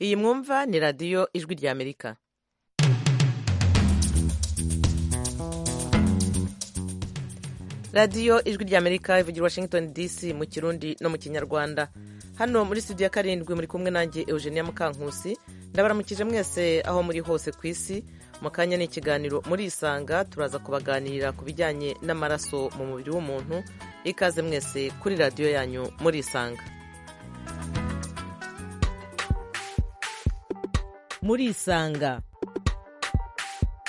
iyi mwumva ni radiyo ijwi rya amerika radiyo ijwi rya amerika ivugira washington dc mu kirundi no mu kinyarwanda hano muri studio ya karindwi muri kumwe nanjye eugenia mukankusi ndabaramukije mwese aho muri hose ku isi mu kanya ni ikiganiro muri isanga turaza kubaganirira ku bijyanye n'amaraso mu mubiri w'umuntu ikaze mwese kuri radiyo yanyu muri isanga muri isanga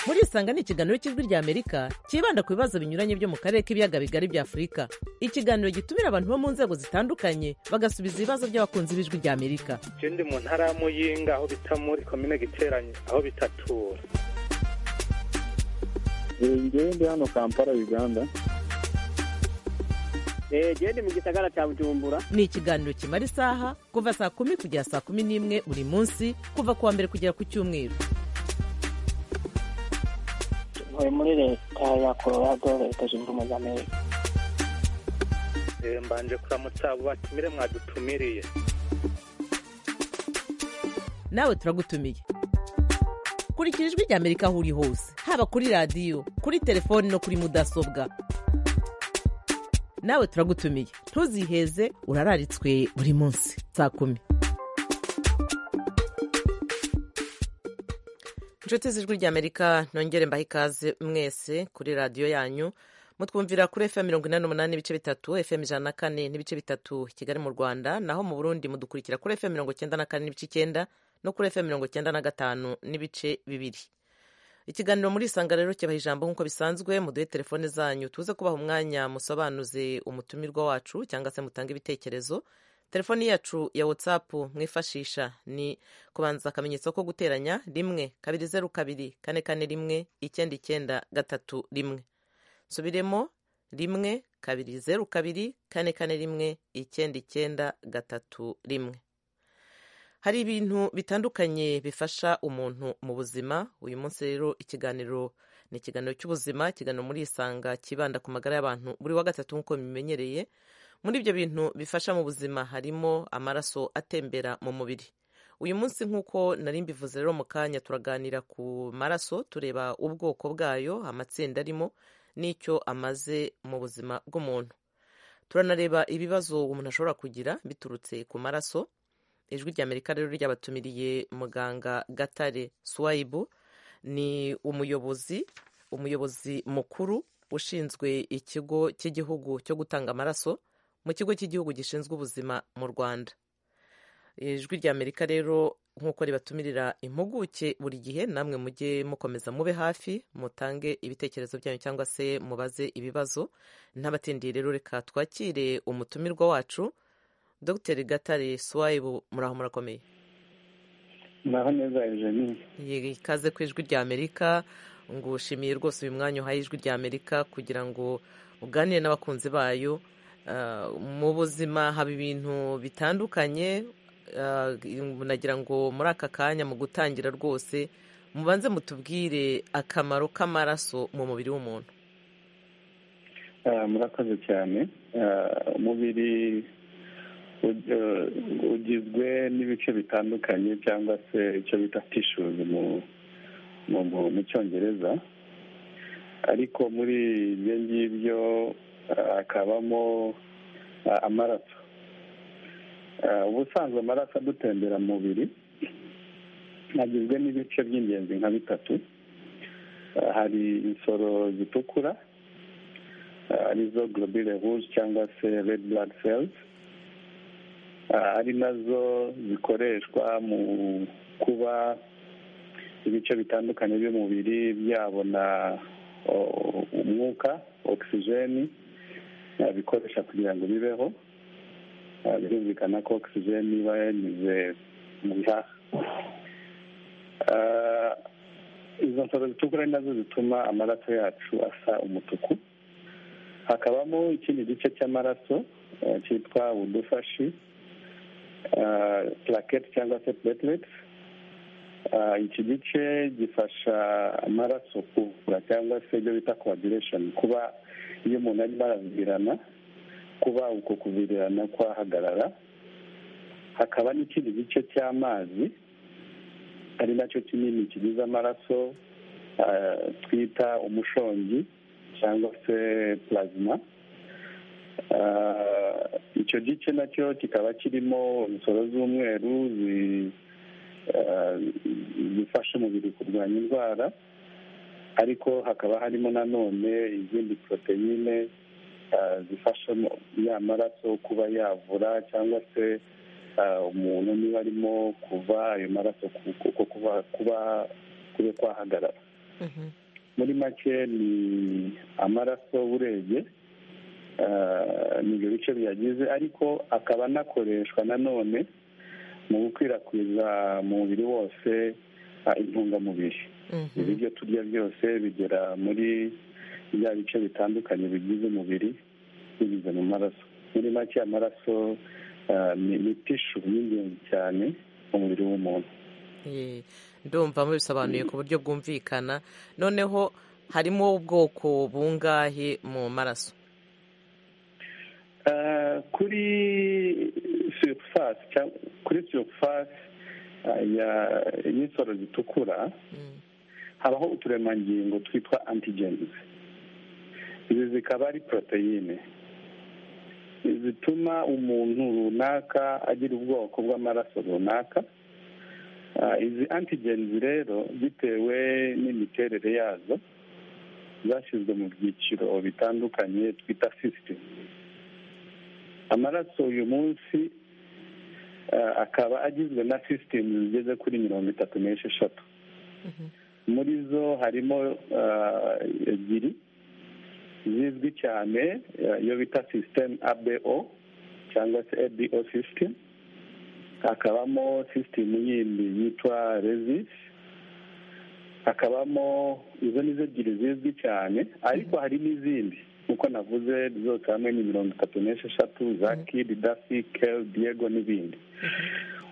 muri isanga ni ikiganiro cy'ijwi rya amerika cyibanda ku bibazo binyuranye byo mu karere k'ibiyaga bigari bya afurika ikiganiro gitumira abantu bo mu nzego zitandukanye bagasubiza ibibazo by'abakunzi b'ijwi rya amerika icyo ndi mu ntara y'amuyinga aho bita muri komine giteranye aho bitatura ngende hano kampala uganda gende mu gisagara cya bujumbura ni ikiganiro kimara isaha kuva saa kumi kugera saa kumi n'imwe buri munsi kuva ku wa mbere kugera ku cyumweru ntuye muri leta ya colorado leta zunze ubumwe za amerika mbanje kuramutsa abo batumire mwadutumiriye nawe turagutumiye kurikira ijwi rya amerika aho uri hose haba kuri radiyo kuri telefoni no kuri mudasobwa nawe turagutumiye ntuziheze urararitswe buri munsi saa kumi inshuti z'ijwi rya amerika nongere mbahe ikaze mwese kuri radiyo yanyu mutwumvira kuri fm mirongo inani n'umunani n'ibice bitatu fm ijana na kane n'ibice bitatu kigali mu rwanda naho mu burundi mudukurikira kuri fm mirongo icyenda na kane n'ibice icyenda no kuri fm mirongo icyenda na gatanu n'ibice bibiri ikiganiro muri isanga rero kibaha ijambo nk'uko bisanzwe muduhe telefone zanyu tuze kubaha umwanya musobanuze umutumirwa wacu cyangwa se mutange ibitekerezo telefoni yacu ya watsapu mwifashisha ni kubanza akamenyetso ko guteranya rimwe kabiri zeru kabiri kane kane rimwe icyenda icyenda gatatu rimwe subiremo rimwe kabiri zeru kabiri kane kane rimwe icyenda icyenda gatatu rimwe hari ibintu bitandukanye bifasha umuntu mu buzima uyu munsi rero ikiganiro ni ikiganiro cy'ubuzima ikiganiro muri isanga kibanda ku magara y'abantu buri wa gatatu nk'uko bimenyereye muri ibyo bintu bifasha mu buzima harimo amaraso atembera mu mubiri uyu munsi nk'uko nari mbivuze rero mu kanya turaganira ku maraso tureba ubwoko bwayo amatsinda arimo n'icyo amaze mu buzima bw'umuntu turanareba ibibazo umuntu ashobora kugira biturutse ku maraso ijwi rya amerika rero ryabatumiriye muganga gatare swayibu ni umuyobozi umuyobozi mukuru ushinzwe ikigo cy'igihugu cyo gutanga amaraso mu kigo cy'igihugu gishinzwe ubuzima mu rwanda ijwi rya amerika rero nk'uko ribatumirira impuguke buri gihe namwe mujye mukomeza mube hafi mutange ibitekerezo byanyu cyangwa se mubaze ibibazo ntabatindiye rero reka twakire umutumirwa wacu dr gatare swayibu muraho murakomeye muraho neza eugenie ikaze ku ijwi rya amerika ngushimiye rwose uyu mwanya uhaye ijwi rya amerika kugira ngo uganire n'abakunzi bayo mu buzima haba ibintu bitandukanye nagira ngo muri aka kanya mu gutangira rwose mubanze mutubwire akamaro k'amaraso mu mubiri w'umuntu murakoze cyane umubiri ugizwe n'ibice bitandukanye cyangwa se icyo bita tishuzi mu cyongereza ariko muri ibyo ngibyo hakabamo amaraso ubusanzwe amaraso adutembera mu mubiri agizwe n'ibice by'ingenzi nka bitatu hari insoro zitukura arizo globule rouge cyangwa se red blood cells ari nazo zikoreshwa mu kuba ibice bitandukanye by'umubiri byabona umwuka ogisijeni bikoresha kugira ngo bibeho birumvikana ko ogisijeni iba yanyuze mu bihaha izo nsoro zitukura ari nazo zituma amaraso yacu asa umutuku hakabamo ikindi gice cy'amaraso cyitwa udufashi plakete cyangwa se platelets iki gice gifasha amaraso kuvura cyangwa se ibyo bita coagulation kuba iyo umuntu arimo aravirirana kuba uko kuvirirana kwahagarara hakaba n'ikindi gice cy'amazi ari nacyo kinini kigize amaraso ah, twita umushongi cyangwa se plasma Ah, icyo gice nacyo kikaba kirimo umusoro z'umweru zi- ah, zifasha umubiri kurwanya indwara ariko hakaba harimo nanone izindi poroteyine ah, zifasha mu- ya maraso kuba yavura cyangwa se ah, umuntu niba arimo kuva ayo maraso ku- ku- ku- kuba kuba kube kwahagarara Mhm. muri make ni amaraso urebye ah, ni ibyo bice biyagize ariko akaba anakoreshwa nanone mu gukwirakwiza mu mubiri wose ah, intungamubiri Mhm. ibiryo turya byose bigera muri bya bice bitandukanye bigize umubiri binyuze mu maraso muri make amaraso ah, ni ni tishu y'ingenzi cyane mu mubiri w'umuntu Eh, ndumva mubisobanuye ku buryo bwumvikana noneho harimo ubwoko bungahe mu maraso Ah, kuri surface cyangwa kuri surface ah, ya- y'insoro zitukura Mm. habaho uturemangingo twitwa antigens izi zikaba ari poroteyine zituma umuntu runaka agira ubwoko bw'amaraso runaka Ah, izi antigens rero bitewe n'imiterere yazo zashyizwe mu byiciro bitandukanye twita system amaraso uyu munsi ah, akaba agizwe na system zigeze kuri mirongo itatu n'esheshatu Mhm. muri zo harimo ah, ebyiri zizwi cyane ah, iyo bita system abo cyangwa se abo system hakabamo system yindi yitwa resis hakabamo izo nizo ebyiri zizwi cyane ariko hari n'izindi nk'uko navuze zose hamwe ni mirongo itatu n'esheshatu za kid dasi kel diego n'ibindi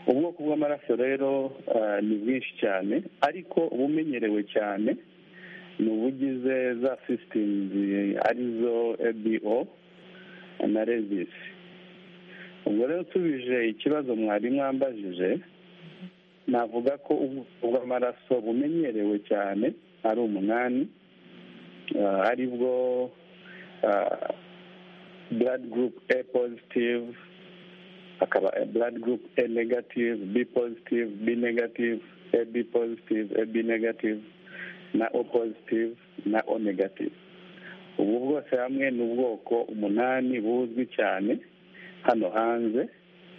ubwoko bw'amaraso rero ah, ni bwinshi cyane ariko ubumenyerewe cyane ni ubugize za sisitimi arizo ebo na rezisi ubwo rero usubije ikibazo mwari mwambajije navuga ko ubwoko bw'amaraso bumenyerewe cyane ari umunani ah, aribwo blood group a positive akaba A blood group A negative, B positive, B negative, AB positive, AB negative na O positive na O negative ubu bwose hamwe ni ubwoko umunani buzwi cyane hano hanze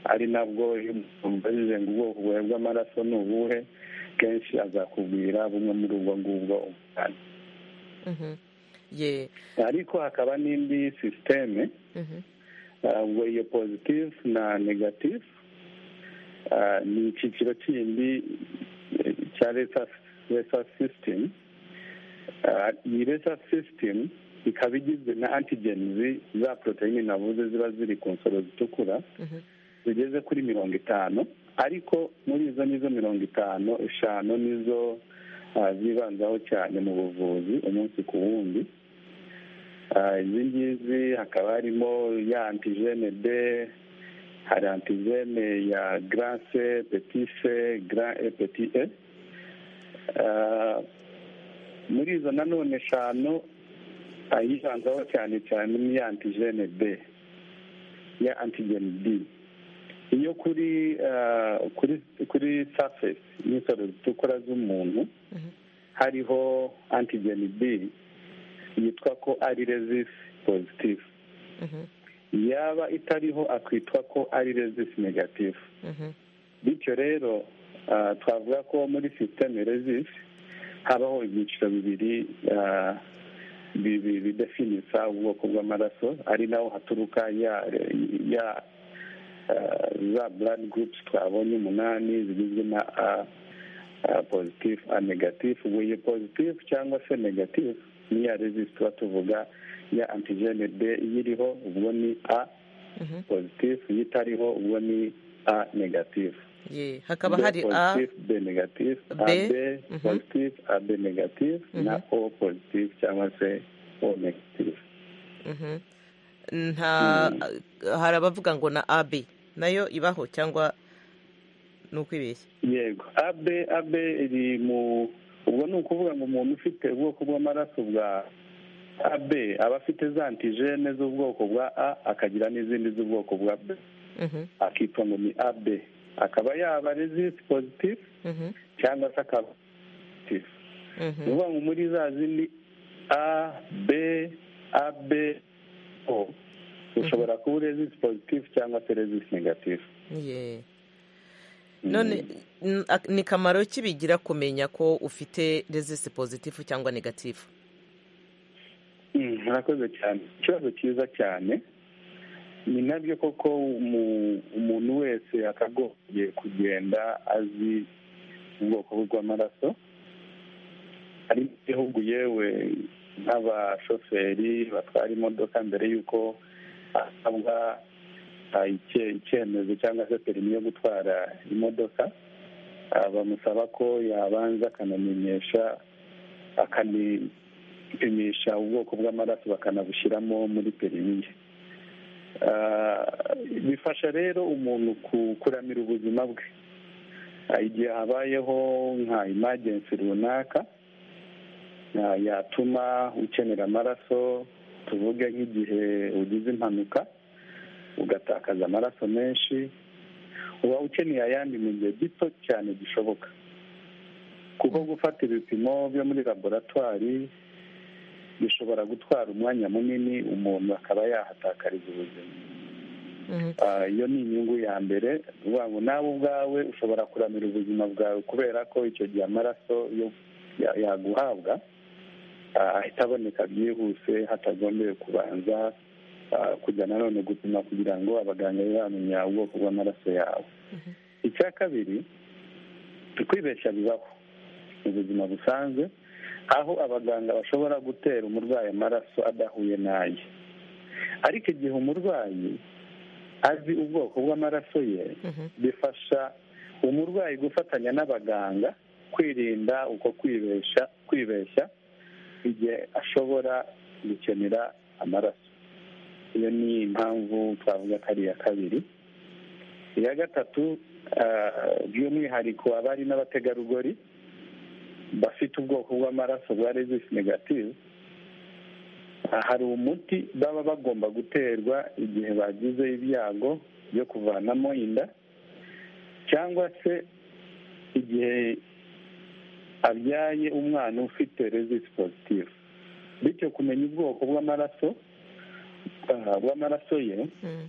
ari nabwo iyo umubajije ngo ubwoko bwawe bw'amaraso ni ubuhe kenshi azakubwira bumwe muri ubwo ngubwo umunani Mhm. Ye. ariko hakaba n'indi sisiteme Mhm. ubwo iyo positive na negative ah, ni icyiciro kindi eh, cya resa system Ah, iyi resa system ikaba igizwe na antigenzi za poroteyine navuze ziba ziri ku nsoro zitukura Mhm. zigeze kuri mirongo itanu ariko muri izo nizo mirongo itanu eshanu nizo ah, zibanzaho cyane mu buvuzi umunsi ku wundi Ah, izi ngizi hakaba harimo ya antigene b hari antigene ya grase petise grand e petit e Ah, muri izo nanone eshanu ah, iyibanzaho cyane cyane ni ya antigene b ya antigene b iyo kuri ah, kuri kuri surface y'insoro zitukura z'umuntu Mhm. hariho antigeni b yitwa ko ari resisi pozitifu Mhm. yaba itariho akwitwa ko ari resisi negatifu Mhm. bityo rero ah, twavuga ko muri sisiteme resisi habaho ibyiciro bibiri ah, bibi- bidefinisa ubwoko bw'amaraso ari naho haturuka ya ya ah, za blood groups twabonye umunani zigizwe na a positive a negative ubwo iyo positive cyangwa se negative ni ya resisi tuba tuvuga ya antigene b iyiriho ubwo ni a Mhm. positive iyo itariho ubwo ni a negative Ye. hakaba B hari a positive, B negative, B, AB mhm. positive, AB negative na O positive cyangwa se O negative. Mhm. nta hari abavuga ngo na ab nayo ibaho cyangwa ni ukwibeshya yego abe abe iri mu ubwo ni ukuvuga ngo umuntu ufite ubwoko bw'amaraso bwa abe aba afite za antijene z'ubwoko bwa a akagira n'izindi z'ubwoko bwa b Mhm, akitwa ngo ni abe akaba yaba resist positive mhm, cyangwa se akaba positive ni mhm, ukuvuga ngo muri za zindi a b a b o ushobora kuba resist positive cyangwa se resist negative ye none n- ak- ni kamaro ki bigira kumenya ko ufite resisi pozitifu cyangwa negatifu Mm, murakoze cyane ikibazo cyiza cyane ni nabyo koko umu- umuntu wese akagombye kugenda azi ubwoko bwe bw'amaraso hari mu gihugu yewe nk'abashoferi batwara imodoka mbere y'uko asabwa ah, icye- icyemezo cyangwa se perimi yo gutwara imodoka ah, bamusaba ko yabanza akanamenyesha akani gupimisha ubwoko bw'amaraso bakanabushyiramo muri perimi ye Ah, bifasha rero umuntu ku- kuramira ubuzima bwe Ah, igihe habayeho nka imagensi runaka ah, yatuma ukenera amaraso tuvuge nk'igihe ugize impanuka ugatakaza amaraso menshi uba ukeneye ayandi mu gihe gito cyane gishoboka kuko gufata ibipimo byo muri laboratwari bishobora gutwara umwanya munini umuntu akaba yahatakariza ubuzima Mhm, Ah, iyo ni inyungu ya mbere ni ukuvuga ngo nawe ubwawe ushobora kuramira ubuzima bwawe kubera ko icyo gihe amaraso yo ya- yaguhabwa ah, ahita aboneka byihuse hatagombeye kubanza ah, kujya nanone gupima kugira ngo abaganga babe bamenya ubwoko bw'amaraso yawe icya kabiri ukwibeshya bibaho mu buzima busanzwe aho abaganga bashobora gutera umurwayi amaraso adahuye n'aye ariko igihe umurwayi azi ubwoko bw'amaraso ye mhm, bifasha umurwayi gufatanya n'abaganga kwirinda uko kwibeshya kwibeshya igihe ashobora gukenera amaraso iyo ni impamvu twavuga ko ari iya kabiri iya gatatu ah, by'umwihariko abari n'abategarugori bafite ubwoko bw'amaraso bwa resist negative ah, hari umuti baba bagomba guterwa igihe bagize ibyago byo kuvanamo inda cyangwa se igihe abyaye umwana ufite resist positive bityo kumenya ubwoko bw'amaraso ah, bw'amaraso ye mhm,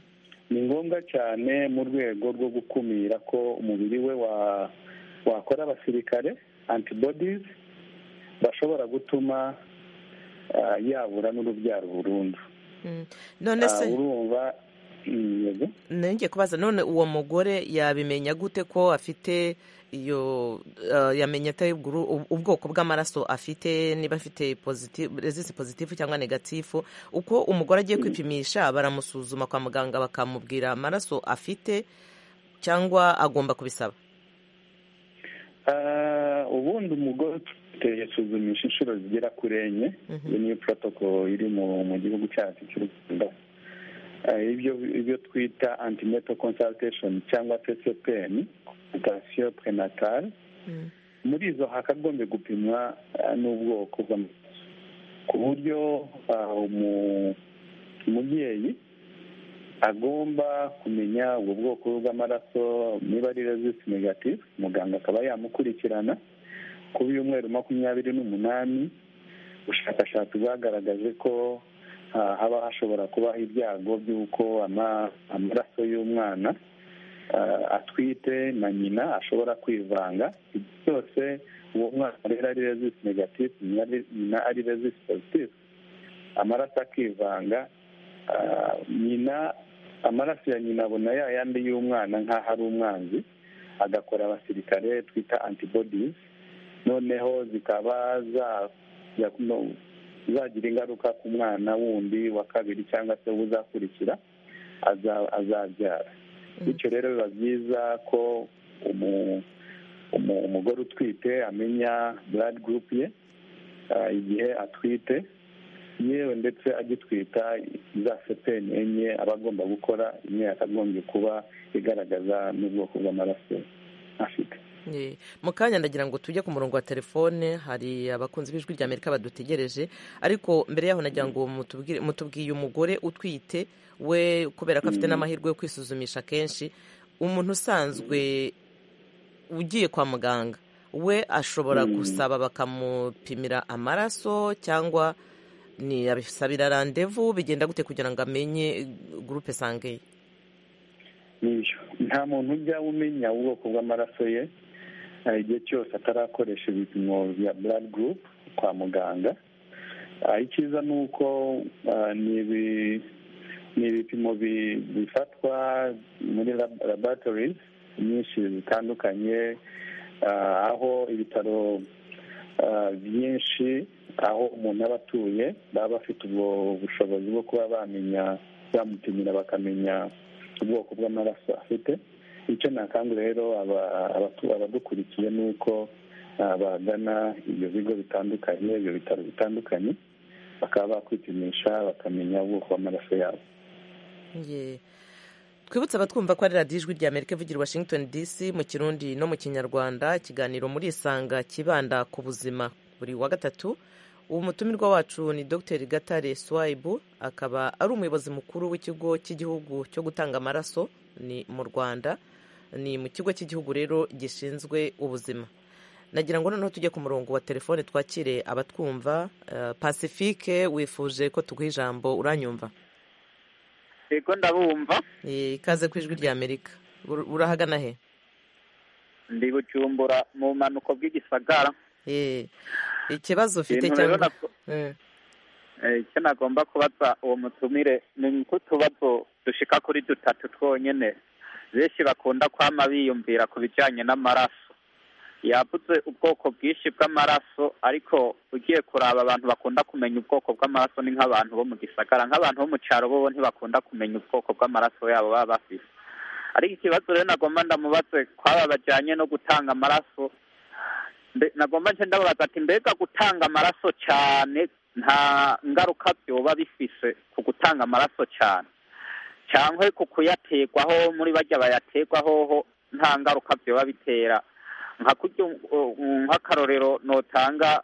ni ngombwa cyane mu rwego rwo gukumira ko umubiri we wa wakora abasirikare antibodies bashobora gutuma ah, yabura n'urubyaro burundu mhm. none Ah, se urumva mm, yego nenge kubaza none uwo mugore yabimenya gute ko afite iyo eh, yamenya ate ubwo- ubwoko bw'amaraso afite niba afite positive resisi pozitifu cyangwa negatifu uko umugore agiye kwipimisha baramusuzuma kwa muganga bakamubwira amaraso afite cyangwa agomba kubisaba Ah, ubundi umugore ufite yasuzumisha inshuro zigera kuri enye Mhm. iyo niyo protocol iri mu mu gihugu cyacu cy'u rwanda Ah, ibyo ibyo twita antenatal consultation cyangwa se cpn consultation prenatale Mm, muri izo hakagombye gupimwa ah, n'ubwoko bw'amaraso ku buryo ah, umu- umubyeyi agomba kumenya ubwo bwoko bw'amaraso niba ari resist negative muganga akaba yamukurikirana kuba ibyumweru makumyabiri n'umunani ubushakashatsi bwagaragaje ko ah, haba hashobora kubaho ibyago by'uko ama- amaraso y'umwana ah, atwite na nyina ashobora kwivanga ibyo byose uwo mwana rero ari resist negative nyina ari- nyina ari resist positive amaraso akivanga ah, nyina amaraso ya nyina abona ya yandi y'umwana nk'aho ari umwanzi agakora abasirikare twita antibodies noneho zikaba zajya no- zagira ingaruka ku mwana wundi wa kabiri cyangwa se uzakurikira aza- azabyara Mm. bityo rero biba byiza ko umu- umu- umugore utwite amenya blood group ye ah, igihe atwite yewe ndetse agitwita za sepeni enye aba agomba gukora imwe yakagombye kuba igaragaza n'ubwoko bw'amaraso ye afite Eh, mu kanya ndagira ngo tujye ku murongo wa telefone hari abakunzi b'ijwi rya amerika badutegereje ariko mbere yaho nagira ngo mutubwire- mutubwiye umugore utwite we kubera ko afite n'amahirwe yo kwisuzumisha kenshi umuntu usanzwe ugiye kwa muganga we ashobora gusaba bakamupimira amaraso cyangwa ni abisabira randevu bigenda gute kugira ngo amenye gurupe sangeye n'ibyo nta muntu ujya umenya ubwoko bw'amaraso ye eh, igihe cyose atarakoresha ibipimo bya blood group kwa muganga Ah, icyiza ni uko ah, ni ibi- ni ibipimo bi- bifatwa muri lab- laboratories nyinshi zitandukanye ah, aho ibitaro ah, byinshi aho umuntu aba atuye baba bafite ubwo bushobozi bwo kuba bamenya bamupimira bakamenya ubwoko bw'amaraso afite icyo nakangura rero aba- abatu- abadukurikiye ni uko ah, bagana ibyo bigo bitandukanye ibyo bitaro bitandukanye bakaba bakwipimisha bakamenya ubwoko bw'amaraso yabo Ye. twibutse abatwumva ko ari radiyo ijwi rya amerika ivugira i washington dc mu kirundi no mu kinyarwanda ikiganiro muri isanga kibanda ku buzima buri wa gatatu umutumirwa wacu ni dr gatare swaibu akaba ari umuyobozi mukuru w'ikigo cy'igihugu cyo gutanga amaraso ni mu rwanda ni mu kigo cy'igihugu rero gishinzwe ubuzima nagira ngo noneho tujye ku murongo wa telefone twakire abatwumva Eh, pacifique wifuje ko tuguha ijambo uranyumva yego ndabumva Eh, ikaze ku ijwi rya amerika Ur- urahagana he ndi bucumbura mu bumanuko bw'igisagara Eh, ikibazo ufite Ibintu rero cyangwa nako- Eh, eh, icyo nagomba kubaza uwo mutumire ni nk'utubazo dushika kuri dutatu twonyene benshi bakunda kwama biyumvira ku bijanye n'amaraso yavuze ubwoko bwinshi bw'amaraso ariko ugiye kuraba abantu bakunda kumenya ubwoko bw'amaraso ni nk'abantu bo mu gisagara nk'abantu bo mu caro bo bo ntibakunda kumenya ubwoko bw'amaraso yabo baba bafise ariko ikibazo rero nagomba ndamubaze kwaba bajanye no gutanga amaraso Mbe- nagomba nce ndababaza ati mbega gutanga amaraso cyane nta ngaruka byoba bifise ku gutanga amaraso cyane cyangwa ku kuyaterwaho muri bajya bayaterwahoho nta ngaruka byoba bitera nka kurya u- u- nk'akarorero notanga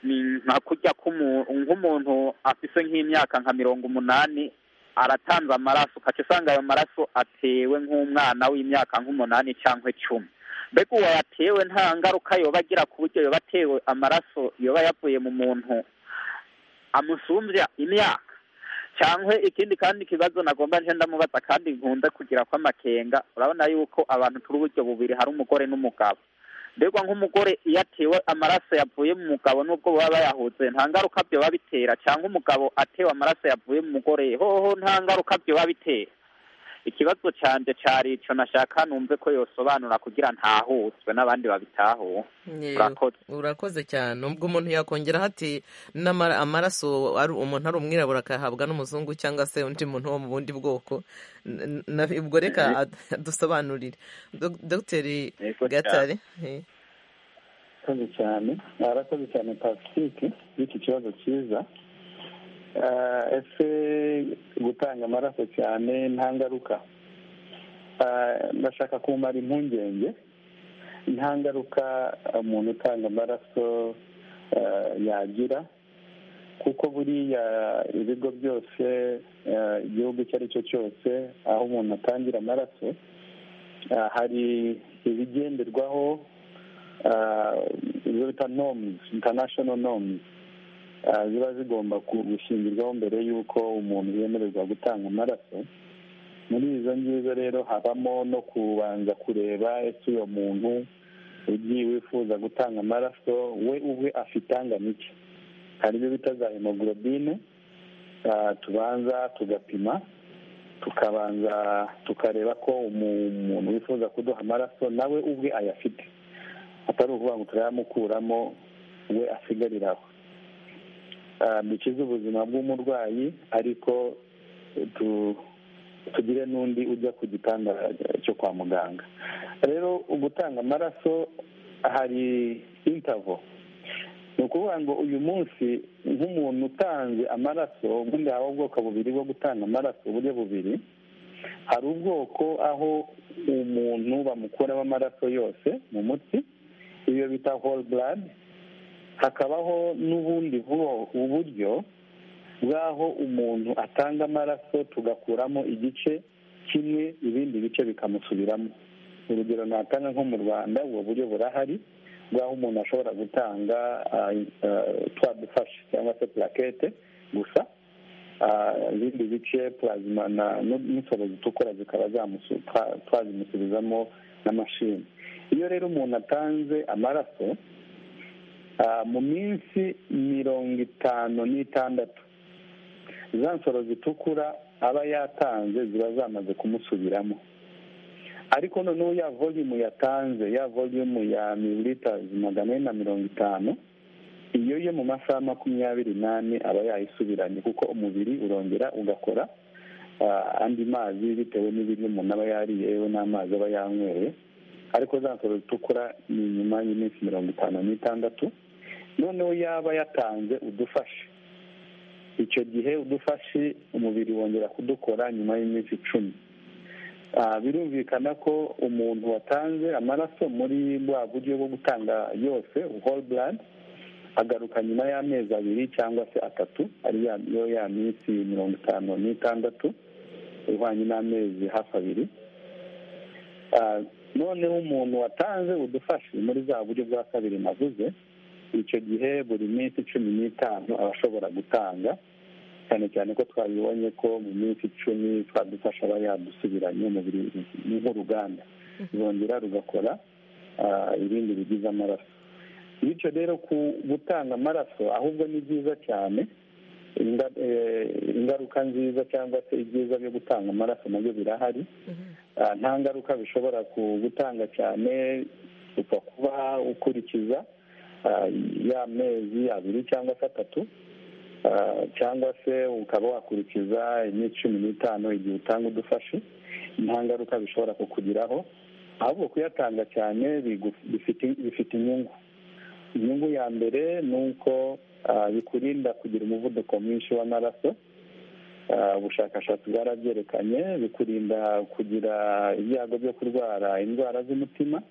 ni nka kurya k'umu- nk'umuntu afise nk'imyaka nka mirongo umunani aratanze amaraso ukaca usanga ayo maraso atewe nk'umwana w'imyaka nk'umunani cyangwa icumi mbega uwo yatewe nta ngaruka yoba agira ku buryo yoba atewe amaraso yoba yavuye mu muntu amusumbya imyaka cyangwa ikindi kandi ikibazo nagomba nje ndamubaza kandi nkunze kugira ko amakenga urabona yuko abantu turi uburyo bubiri hari umugore n'umugabo mbega nk'umugore iyo atewe amaraso yavuye mu mugabo nubwo baba bayahuze nta ngaruka byoba bitera cyangwa umugabo atewe amaraso yavuye mu mugore hoho nta ngaruka byoba bitera ikibazo cyanje cyari ico nashaka numve ko yosobanura kugira ntahutswe n'abandi babitahuwe eh, urakoze urakoze cyane ubwo umuntu yakongera hati amaraso ari umuntu ari umwirabura akayahabwa n'umuzungu cyangwa se undi muntu wo mu bundi bwoko N- na- ubwo reka ad- adusobanurire Dog- dr Yego cyane. gatare eh, arakoze cyane arakoze cyane pacifique y'iki kibazo cyiza Ah, ese gutanga amaraso cyane nta ngaruka Ah, ndashaka kumara impungenge nta ngaruka umuntu utanga amaraso ah, yagira kuko buriya ibigo byose ah, igihugu icyo ari cyo cyose aho umuntu atangira amaraso ah, hari ibigenderwaho ah, izo bita nomuzi intanashono nomuzi ziba zigomba ku- gushingirwaho mbere y'uko umuntu yemererwa gutanga amaraso muri izo ngizo rero habamo no kubanza kureba ese uwo muntu ugiye wifuza gutanga amaraso we ubwe afite angana iki hari ibyo bita za hemoglobine ah, tubanza tugapima tukabanza tukareba ko umu- umuntu wifuza kuduha amaraso nawe ubwe ayafite atari ukuvuga ngo turayamukuramo we asigariraho Ah, dukize ubuzima bw'umurwayi ariko tu- tugire n'undi ujya ku gitanda cyo kwa muganga rero gutanga amaraso hari intavo ni ukuvuga ngo uyu munsi nk'umuntu utanze amaraso ubundi habaho ubwoko bubiri bwo gutanga amaraso uburyo bubiri hari ubwoko aho umuntu bamukuramo amaraso yose mu mutsi iyo bita whole blood hakabaho n'ubundi uburyo bw'aho umuntu atanga amaraso tugakuramo igice kimwe ibindi bice bikamusubiramo urugero natanga nko mu rwanda ubwo buryo burahari bw'aho umuntu ashobora gutanga twa dufashe cyangwa se purakete gusa ibindi bice purazima n'insoro zitukura zikaba twazimusubizamo na mashini iyo rero umuntu atanze amaraso mu minsi mirongo itanu n'itandatu za nsoro zitukura aba yatanze ziba zamaze kumusubiramo ariko noneho ya volume yatanze ya volume ya mililitazi magana ane na mirongo itanu iyo yo mu masaha makumyabiri n'ane aba yayisubiranye kuko umubiri urongera ugakora andi mazi bitewe n'ibiryo umuntu aba yariye yewe n'amazi aba yanyweye ariko za nsoro zitukura ni nyuma y'iminsi mirongo itanu n'itandatu noneho yaba yatanze udufashe icyo gihe udufashe umubiri wongera kudukora nyuma y'iminsi icumi birumvikana ko umuntu watanze amaraso muri bwa buryo bwo gutanga yose whole blood agaruka nyuma y'amezi abiri cyangwa se atatu ariyo ya minsi mirongo itanu n'itandatu ihwanye n'amezi hafi abiri noneho umuntu watanze udufashe muri za buryo bwa kabiri navuze icyo gihe buri minsi cumi n'itanu aba ashobora gutanga cyane cyane ko twabibonye ko mu minsi icumi twadufasha aba yadusubiranye umubiri ni nk'uruganda rwongera rugakora ibindi bigize amaraso bityo rero ku gutanga amaraso ahubwo ni byiza cyane ingaruka nziza cyangwa se ibyiza byo gutanga amaraso nabyo birahari nta ngaruka bishobora gutanga cyane upfa kuba ukurikiza y'amezi abiri cyangwa se atatu cyangwa se ukaba wakurikiza iminsi cumi n'itanu igihe utanga udufashe nta ngaruka bishobora kukugiraho ahubwo kuyatanga cyane bifite inyungu inyungu ya mbere ni uko bikurinda kugira umuvuduko mwinshi w'amaraso ubushakashatsi bwarabyerekanye bikurinda kugira ibyago byo kurwara indwara z'umutima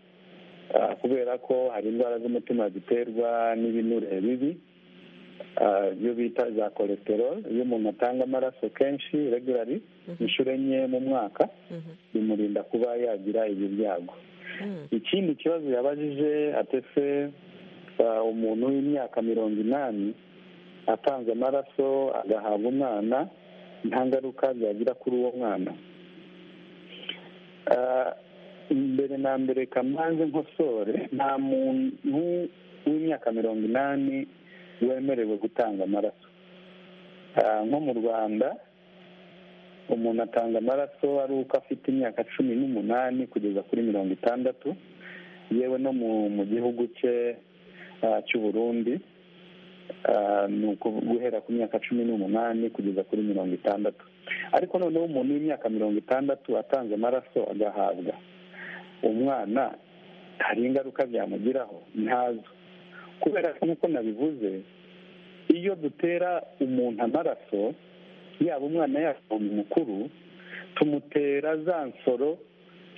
kubera ko hari indwara z'umutima ziterwa n'ibinure bibi ibyo bita za kolesterol iyo umuntu atanga amaraso kenshi regulari inshuro enye mu mwaka bimurinda kuba yagira ibi byago ikindi kibazo yabajije atese umuntu w'imyaka mirongo inani atanze amaraso agahabwa umwana nta ngaruka byagira kuri uwo mwana mbere na mbere kamanze nkosore nta muntu w'imyaka mirongo inani wemerewe gutanga amaraso nko mu rwanda umuntu atanga amaraso ari uko afite imyaka cumi n'umunani kugeza kuri mirongo itandatu yewe no mu gihugu cye cy'uburundi ni guhera ku myaka cumi n'umunani kugeza kuri mirongo itandatu ariko noneho umuntu w'imyaka mirongo itandatu atanze amaraso agahabwa umwana hari ingaruka byamugiraho ntazo kubera ko nk'uko nabivuze iyo dutera umuntu amaraso yaba umwana yaba umuntu mukuru tumutera za nsoro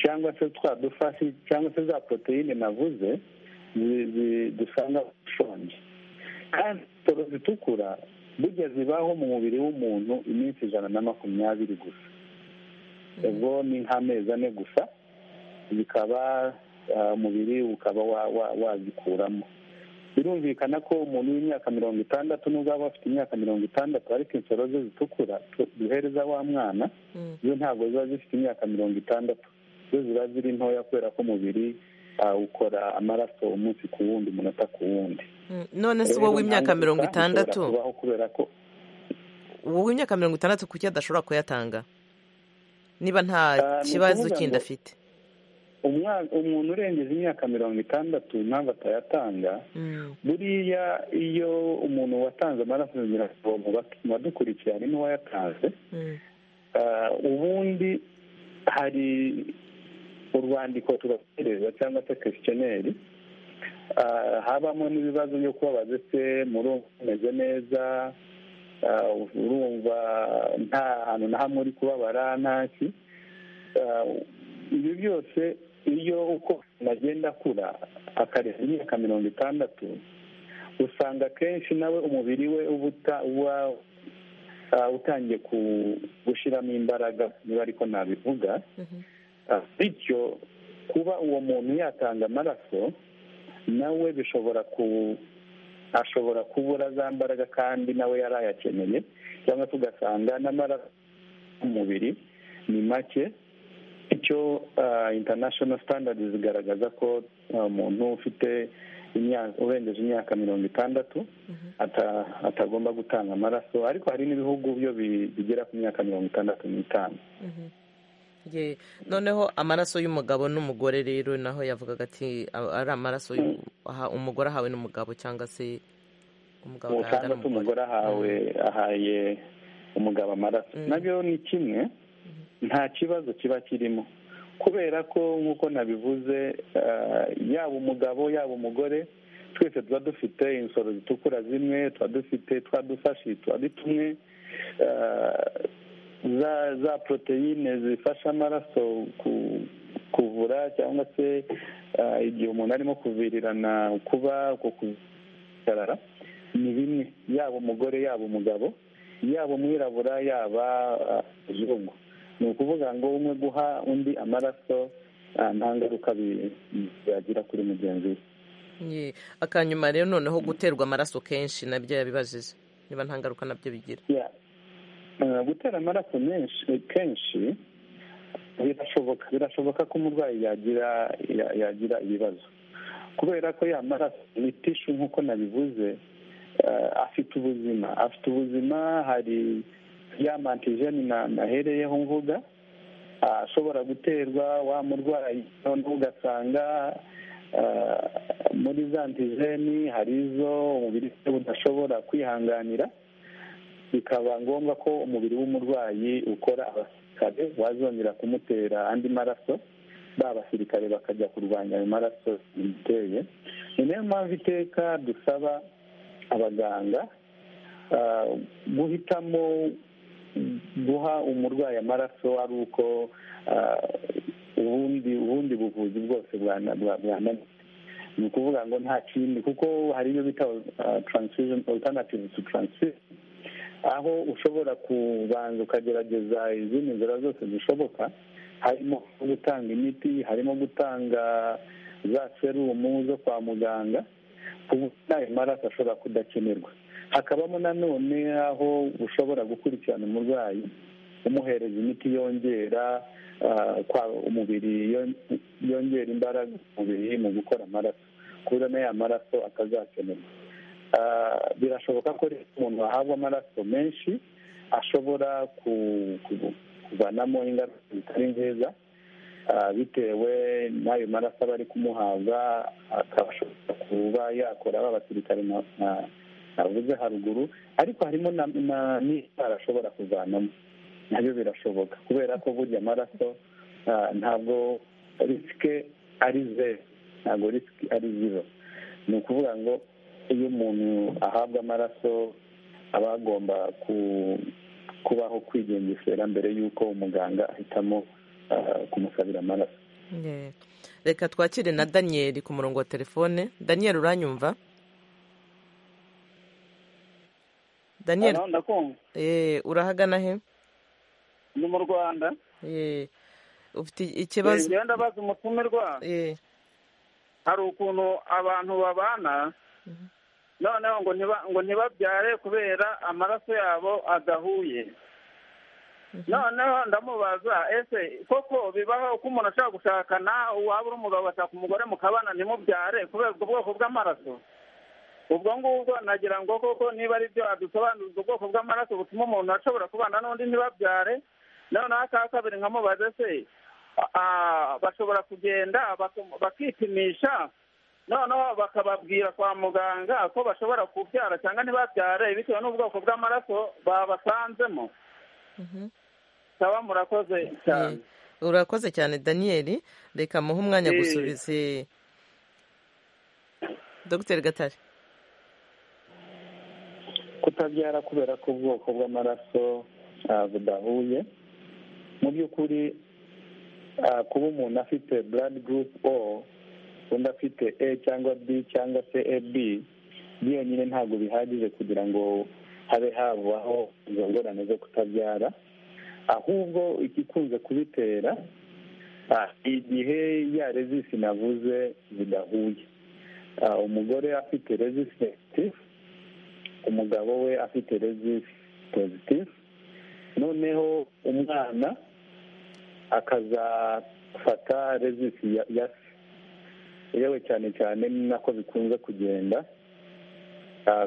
cyangwa se twadufashe cyangwa se za poroteyine navuze dusanga ushonje kandi soro zitukura burya zibaho mu mubiri w'umuntu iminsi ijana na makumyabiri gusa ubwo ni nk'amezi ane gusa bikaba umubiri ukaba wazikuramo birumvikana ko umuntu w'imyaka mirongo itandatu nubwo aba afite imyaka mirongo itandatu ariko insoro ze zitukura duhereza wa mwana zo ntabwo ziba zifite imyaka mirongo itandatu zo ziba ziri ntoya kubera ko umubiri ukora amaraso umunsi ku wundi umunota ku wundi none se wowe w'imyaka mirongo itandatu kubera ko wowe w'imyaka mirongo itandatu kuki adashobora kuyatanga niba nta kibazo kindi afite umuntu urengeje imyaka mirongo itandatu ntabwo atayatanga buriya iyo umuntu watanze amaraso mu badukurikiye harimo uwayatanze ubundi hari urwandiko tubategereza cyangwa se kwisitioneri habamo n'ibibazo byo kubabaza ese murumva umeze neza urumva nta hantu na hamwe uri kubabara ntaki ibi byose iyo uko agenda akura akarenza imyaka mirongo itandatu usanga akenshi nawe umubiri we uba uba utangiye gushyiramo imbaraga niba ariko nabivuga bityo kuba uwo muntu yatanga amaraso nawe bishobora ku ashobora kubura za mbaraga kandi nawe yari ayakeneye cyangwa tugasanga n'amaraso umubiri ni make bityo international standards zigaragaza ko umuntu ufite urengeje imyaka mirongo itandatu atagomba gutanga amaraso ariko hari n'ibihugu byo bigera ku myaka mirongo itandatu n'itanu noneho amaraso y'umugabo n'umugore rero naho yavugaga ati ari amaraso umugore ahawe n'umugabo cyangwa se umugabo agaragara umugore ahawe ahaye umugabo amaraso nabyo ni kimwe nta kibazo kiba kirimo kubera ko nk'uko nabivuze yaba umugabo yaba umugore twese tuba dufite insoro zitukura zimwe tuba dufite twa dufashi tuba ari tumwe za za poroteyine zifasha amaraso kuvura cyangwa se igihe umuntu arimo kuvirirana kuba uko kuzitarara ni bimwe yaba umugore yaba umugabo yaba umwirabura yaba umuzungu ni ukuvuga ngo umwe guha undi amaraso nta ngaruka yagira kuri mugenzi we akanyuma rero noneho guterwa amaraso kenshi nabyo yabibajije niba nta ngaruka nabyo bigira gutera amaraso menshi kenshi birashoboka birashoboka ko umurwayi yagira yagira ibibazo kubera ko ya maraso ni tishu nk'uko nabivuze afite ubuzima afite ubuzima hari ya mantijeni nahereyeho mvuga ashobora guterwa wa murwayi noneho ugasanga muri za antijeni hari izo umubiri udashobora kwihanganira bikaba ngombwa ko umubiri w'umurwayi ukora abasirikare wazongera kumutera andi maraso ba basirikare bakajya kurwanya ayo maraso biteye ni nayo mpamvu iteka dusaba abaganga guhitamo guha umurwayi amaraso ari uko ubundi ubundi buvuzi bwose bwananiye ni ukuvuga ngo nta kindi kuko hari ibyo bita taransifusiyo alternative to taransifusiyo aho ushobora kubanza ukagerageza izindi nzira zose zishoboka harimo gutanga imiti harimo gutanga za serumu zo kwa muganga ku buryo ayo maraso ashobora kudakenerwa hakabamo nanone aho ushobora gukurikirana umurwayi umuhereza imiti yongera umubiri yongera imbaraga umubiri mu gukora amaraso ku buryo n'aya maraso atazakenerwa birashoboka ko umuntu wahabwa amaraso menshi ashobora kuvanamo ingaruka zitari nziza bitewe n'ayo maraso aba ari kumuhabwa akabashobora kuba yakora b'abasirikare navuze haruguru ariko harimo n'indwara ashobora kuvanamo nabyo birashoboka kubera ko burya amaraso ntabwo risike ari zeru ntabwo risike ari zero ni ukuvuga ngo iyo umuntu ahabwa amaraso aba agomba kubaho kwigengesera mbere y'uko umuganga ahitamo kumusabira amaraso reka twakire na daniyeli ku murongo wa telefone daniyeli uranyumva daniyeli urahagana he ni mu rwanda ufite ikibazo ndabaza umutumirwa hari ukuntu abantu babana noneho ngo ntibabyare kubera amaraso yabo adahuye noneho ndamubaza ese koko bibaho ko umuntu ashobora gushakana uwaba uri umugabo agashaka umugore mukabana ntimubyare kubera ubwo bwoko bw'amaraso ubwo ngubwo nagira ngo koko niba ari byo adusobanurira ubwoko bw'amaraso butuma umuntu ashobora kubana n'undi ntibabyare noneho aka kabiri nkamubaze se bashobora kugenda bakipimisha noneho bakababwira kwa muganga ko bashobora kubyara cyangwa ntibabyare bitewe n'ubwoko bw'amaraso babasanzemo saba murakoze cyane urakoze cyane daniyeli reka muhe umwanya gusubize dogiteri gatare kutabyara kubera ko ubwoko bw'amaraso budahuye mu by'ukuri kuba umuntu afite blood group o undi afite e cyangwa b cyangwa se ab byonyine ntabwo bihagije kugira ngo habe habaho izo ngorane zo kutabyara ahubwo igikunze kubitera igihe ya rezisi navuze zidahuye umugore afite rezisi negitifu umugabo we afite rezisi pozitifu noneho umwana akazafata rezisi ya se yewe cyane cyane ni nako bikunze kugenda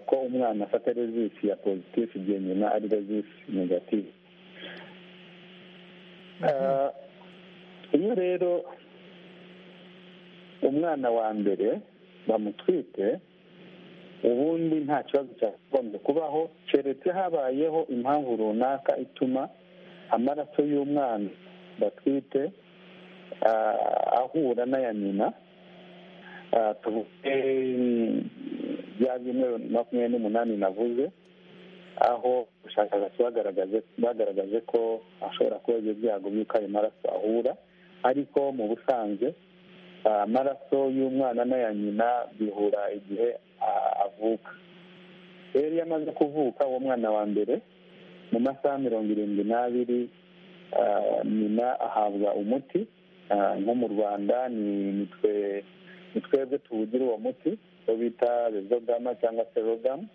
ko umwana afata rezisi ya pozitifu igihe nyina ari rezisi negatifu iyo rero umwana wa mbere bamutwite ubundi nta kibazo cyakagombye kubaho keretse habayeho impamvu runaka ituma amaraso y'umwana batwite ahura n'aya nyina tuvuge bya bimwe makumyabiri n'umunani navuze aho ubushakashatsi bagaragaje ko hashobora kuba ibyo byago by'uko ayo maraso ahura ariko mu busanzwe amaraso y'umwana n'aya nyina bihura igihe avuka rero iyo amaze kuvuka uwo mwana wa mbere mu masaha mirongo irindwi n'abiri nyina ahabwa umuti nko mu rwanda ni twebwe tuwugira uwo muti uwo bita rezogama cyangwa se rogamu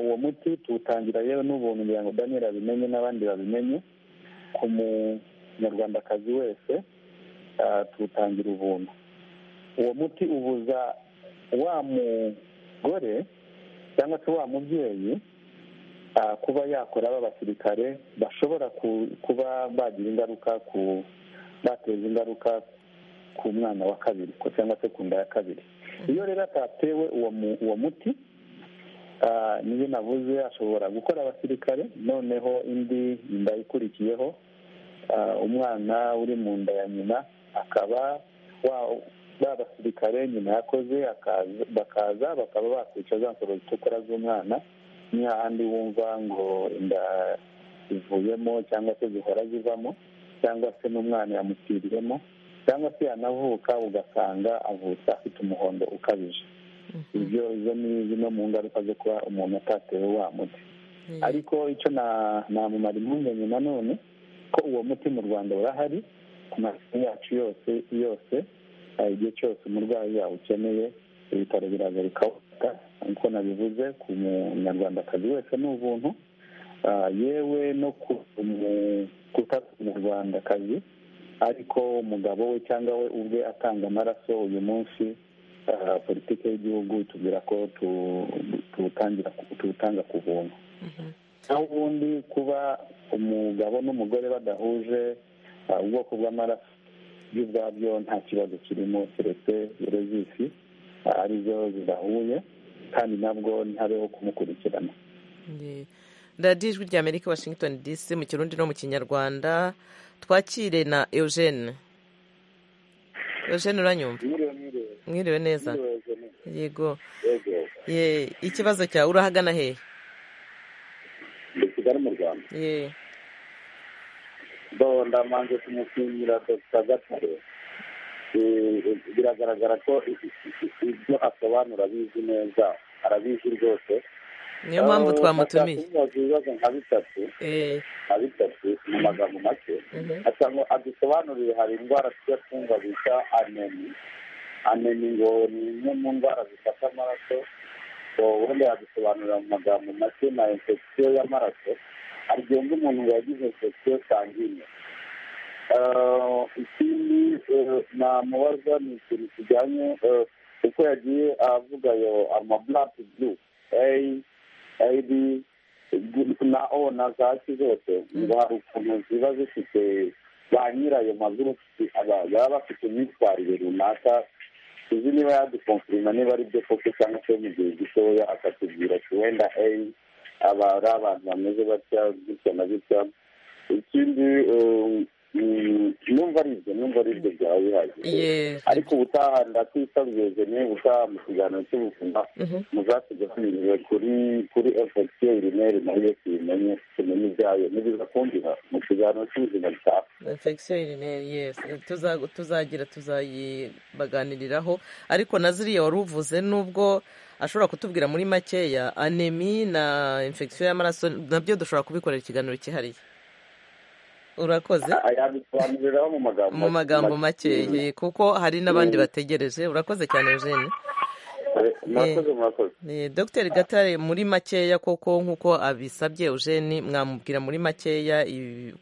uwo muti tuwutangira yewe n'ubuntu kugira ngo daniel abimenye n'abandi babimenye ku munyarwandakazi wese tuwutangira ubuntu uwo muti ubuza wa mugore cyangwa se wa mubyeyi kuba yakora b'abasirikare bashobora kuba bagira ingaruka ku bateza ingaruka ku mwana wa kabiri cyangwa se ku nda ya kabiri iyo rero atatewe uwo muti niyo navuze ashobora gukora abasirikare noneho indi nda ikurikiyeho umwana uri mu nda ya nyina akaba ba basirikare nyina yakoze bakaza bakaba bakwica za nsoro zitukura z'umwana ni hahandi wumva ngo inda zivuyemo cyangwa se zihora zivamo cyangwa se n'umwana yamutiriyemo cyangwa se yanavuka ugasanga avutse afite umuhondo ukabije ibyo izo ni zimwe mu ngaruka zo kuba umuntu atatewe wa muti ariko icyo namumara impungenge nanone ko uwo muti mu rwanda urahari ku masomo yacu yose yose igihe cyose umurwayi yawukeneye ibitaro biragaruka nk'uko nabivuze ku munyarwandakazi wese ni ubuntu yewe no kutari umunyarwandakazi ariko umugabo we cyangwa we ubwe atanga amaraso uyu munsi politiki y'igihugu tubwira ko tuwutanga ku buntu naho ubundi kuba umugabo n'umugore badahuje ubwoko bw'amaraso byo ubwabyo nta kibazo kirimo keretse rezisi arizo zidahuye kandi nabwo ntabeho kumukurikirana radiyo ijwi rya amerika washington dc mu kirundi no mu kinyarwanda twakire na eugene eugene uranyumva mwiriwe neza yego ikibazo cyawe urahagana hehe ni kigali mu rwanda bo ndamanze kumushimira dr gatare biragaragara ko ibyo asobanura abizi neza arabizi rwose niyo mpamvu twamutumiye kubaza ibibazo nka bitatu nka bitatu mu magambo make asanga adusobanurire hari indwara tujya twumva bita anemi anemi ngo ni imwe mu ndwara zifata amaraso ubundi yadusobanurira mu magambo make na infection y'amaraso agenga umuntu wagize infection sangine ikindi namubaza ni ikintu kijyanye uko yagiye avuga yo amablat blue a ab na o na za ki zose ngo hari ukuntu ziba zifite ba nyirayo magurupusi baba bafite imyitwarire runaka tuzi niba yadukonfirima niba ari byo koko cyangwa se mu gihe gitoya akatubwira ati wenda a aba ari abantu bameze batya gutya na gutya ikindi numva ari ibyo numva ari ibyo byawe bihagije ariko ubutaha ndatisabweze niba utaha mu kiganiro cy'ubuzima muzatuganirire kuri kuri efekitiyo irimeri nayo tuyimenye tumenye ibyayo nibiza kumvira mu kiganiro cy'ubuzima gitaha infection urinary yes tuzagira tuzayibaganiriraho ariko na ziriya wari uvuze n'ubwo ashobora kutubwira muri makeya anemi na infection y'amaraso nabyo dushobora kubikorera ikiganiro cyihariye urakoze yabisobanuriraho mu magambo makeya kuko hari n'abandi bategereje urakoze cyane eugene dogiteri gatare muri makeya koko nk'uko abisabye eugene mwamubwira muri makeya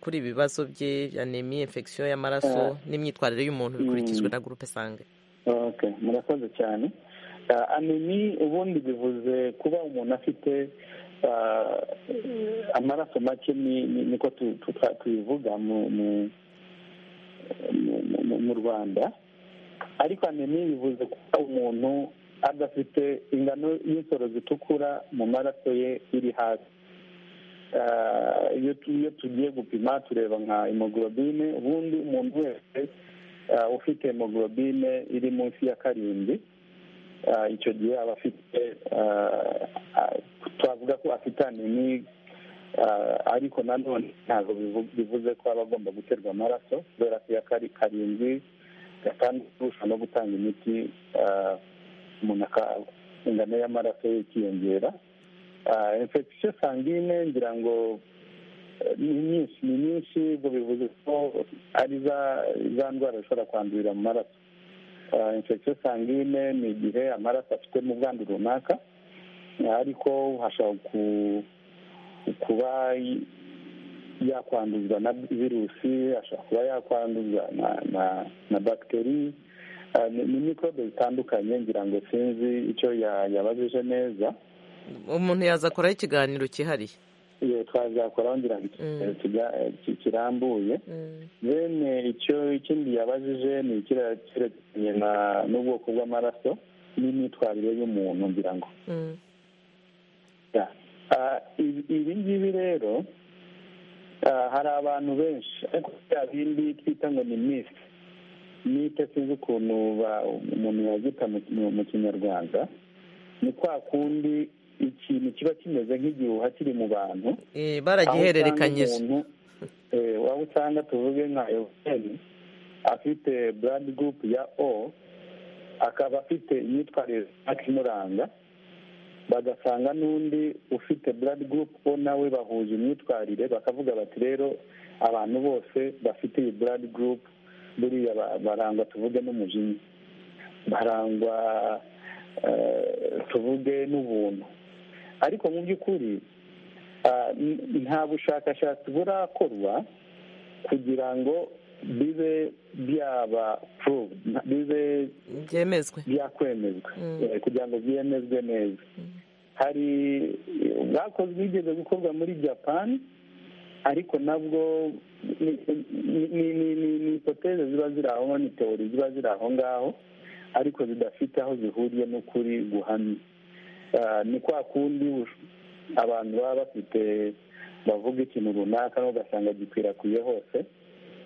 kuri ibibazo bye anemi infection y'amaraso n'imyitwarire y'umuntu bikurikijwe na gurupe sange murakoze cyane anemi ubundi bivuze kuba umuntu afite amaraso make niko tubivuga mu rwanda ariko anemi bivuze kuba umuntu adafite ingano y'insoro zitukura mu maraso ye iri hasi iyo tugiye gupima tureba nka hemoglobine ubundi umuntu wese ufite hemoglobine iri munsi ya karindwi icyo gihe aba afite twavuga ko afite anemi ariko nanone ntabwo bivuze ko aba agomba guterwa amaraso kubera ko iya karindwi gatandatu ushobora no gutanga imiti umuntu ingano y'amaraso ye ikiyongera infection sangine ngira ngo ni nyinshi ni nyinshi ubwo bivuze ko ari za ndwara zishobora kwandurira mu maraso infection sangine ni igihe amaraso afite mu bwandu runaka ariko hashobora kuba yakwanduzwa na virusi ashobora kuba yakwanduzwa na bagiteri ni mikorobe zitandukanye ngira ngo sinzi icyo yabajije neza umuntu yazakoraho ikiganiro cyihariye iyo twazakoraho ngira ngo kirambuye bene icyo ikindi yabajije ni ikirekeranye n'ubwoko bw'amaraso n'imyitwarire y'umuntu ngira ngo ibi ngibi rero hari abantu benshi ariko bya bindi twita ngo ni misi nite sinzi ukuntu umuntu yagita mu kinyarwanda ni kwa kundi ikintu kiba kimeze nk'igihuha kiri mu bantu baragihererekanyije waba usanga tuvuge nka ewutiyeni afite burandi gurupe ya o akaba afite imyitwarire imuranga bagasanga n'undi ufite burandi gurupe o nawe bahuje imyitwarire bakavuga bati rero abantu bose bafite iyi burandi gurupe buriya barangwa tuvuge n'umujinya barangwa tuvuge n'ubuntu ariko mu by'ukuri nta bushakashatsi burakorwa kugira ngo bibe byaba bibe byemezwe byakwemezwa kugira ngo byemezwe neza hari bwakozwe bigeze gukorwa muri japani ariko nabwo ni ipoteze ziba ziri aho ngaho ni teori ziba ziri aho ngaho ariko zidafite aho zihuriye n'ukuri guhamye ni kwa kundi abantu baba bafite bavuga ikintu runaka ugasanga gikwirakwiye hose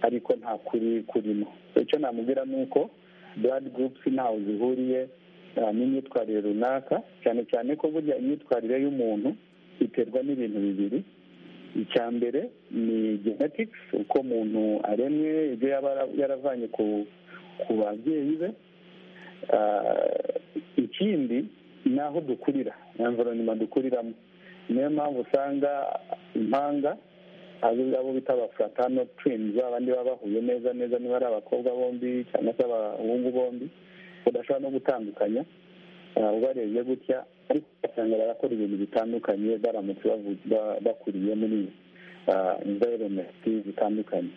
ariko nta kuri kurimo icyo namubwira ni uko buradi gurupusi ntaho zihuriye n'imyitwarire runaka cyane cyane ko burya imyitwarire y'umuntu iterwa n'ibintu bibiri icya mbere ni genetics uko umuntu aremwe ibyo yaba yaravanye ku babyeyi be ikindi ni aho dukurira environment dukuriramo niyo mpamvu usanga impanga abo bita abafatano twins abandi baba bahuye neza neza niba ari abakobwa bombi cyangwa se abahungu bombi udashobora no gutandukanya ubarebye gutya ariko ugasanga barakora ibintu bitandukanye baramutse bakuriye muri environment zitandukanye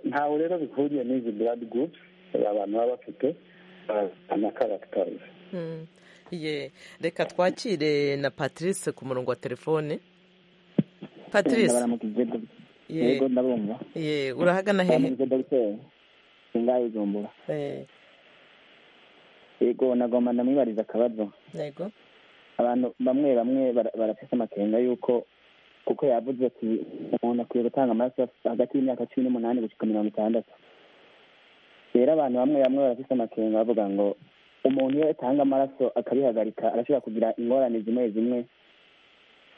ntawe rero bihuriye n'izi blood groups abantu baba bafite na karagitarizi reka twakire na patrice ku murongo wa telefone patrice yego ndabumva urahagana hehe singayigombora yego nagomba ndamwibariza akabazo yego abantu bamwe bamwe barafite amakenga y'uko kuko yavuze ati umuntu akwiye gutanga amaraso hagati y'imyaka cumi n'umunani gushyika mirongo itandatu rero abantu bamwe bamwe barafite amakenga bavuga ngo umuntu iyo atanga amaraso akabihagarika arashobora kugira ingorane zimwe zimwe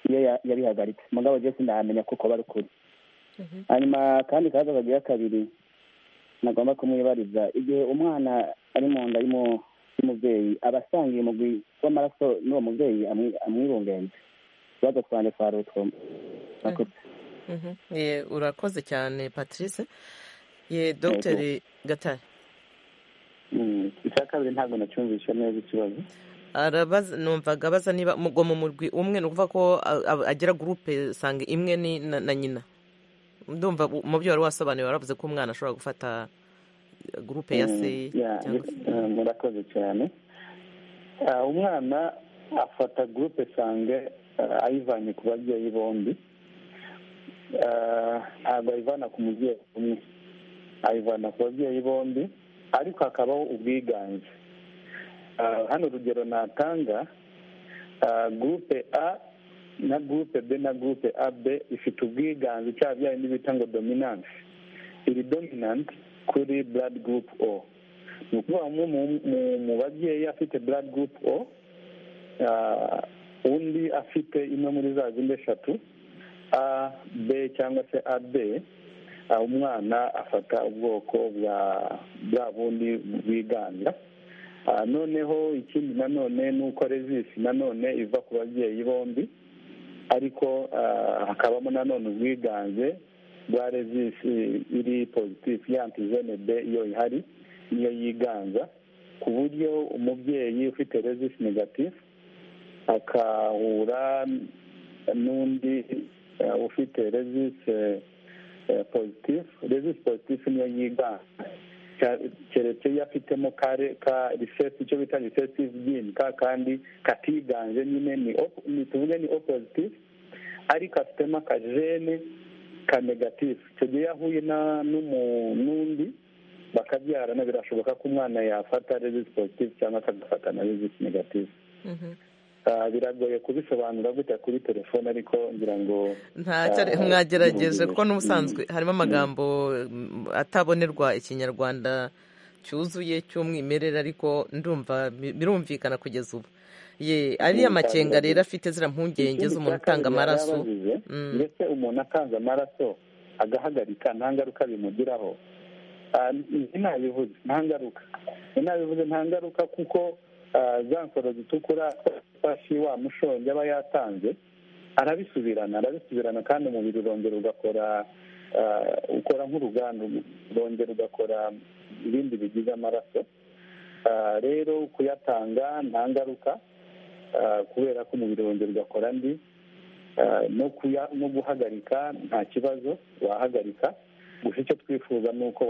iyo yabihagaritse mugabo jesi ndahamenya kuko bari ukuri hanyuma kandi kaza kagira kabiri nagomba kumwibariza igihe umwana ari mu nda y'umubyeyi aba asangiye umugwi w'amaraso n'uwo mubyeyi amwibungenze ikibazo twanjye twari utwo urakoze cyane patrice ye dogiteri gatare icya kabiri ntabwo nacyumvisha neza ikibazo arabaza numvaga abaza niba ngo mu murwi umwe ni ukuvuga ko agira gurupe usanga imwe ni na nyina ndumva mu byo wari wasobanuye waravuze ko umwana ashobora gufata gurupe ya se murakoze cyane umwana afata gurupe sange ayivanye ku babyeyi bombi ntabwo ayivana ku mubyeyi umwe ayivana ku babyeyi bombi ariko hakabaho ubwiganze hano urugero natanga gurupe a na gurupe b na gurupe a b ifite ubwiganze cyangwa byayo n'ibita ngo dominance iri dominante kuri blood group o ni ukuvuga umwe mu babyeyi afite blood group o undi afite imwe muri za zindi eshatu a b cyangwa se a b umwana afata ubwoko bwa bwa bundi bwiganza noneho ikindi nanone ni uko rezisi nanone iva ku babyeyi bombi ariko hakabamo nanone ubwiganze bwa rezisi iri pozitifu y'antijene b iyo ihari niyo yiganza ku buryo umubyeyi ufite rezisi negatifu akahura n'undi ufite rezisi pozitifu rezisi pozitifu niyo yiganza keretse iyo afitemo kare ka risesi icyo bita risesi byini ka kandi katiganje nyine ni tuvuge ni o pozitifu ariko afitemo akajene ka negatifu icyo gihe iyo ahuye n'undi bakabyarana birashoboka ko umwana yafata rezisi pozitifu cyangwa akagafata na rezisi negatifu biragoye kubisobanura gutya kuri telefone ariko ngira ngo mwagerageje kuko n'ubusanzwe harimo amagambo atabonerwa ikinyarwanda cyuzuye cy'umwimerere ariko ndumva birumvikana kugeza ubu ye ariya makenga rero afite ziriya mpungenge z'umuntu utanga amaraso ndetse umuntu atanze amaraso agahagarika nta ngaruka bimugiraho ntabivuze nta ngaruka ntabivuze nta ngaruka kuko za nsoro zitukura fashi wa mushongi aba yatanze arabisubirana arabisubirana kandi umubiri urongera ugakora ukora nk'uruganda urongera ugakora ibindi bigize amaraso rero kuyatanga nta ngaruka kubera ko umubiri wongera ugakora andi no guhagarika nta kibazo wahagarika gusa icyo twifuza ni uko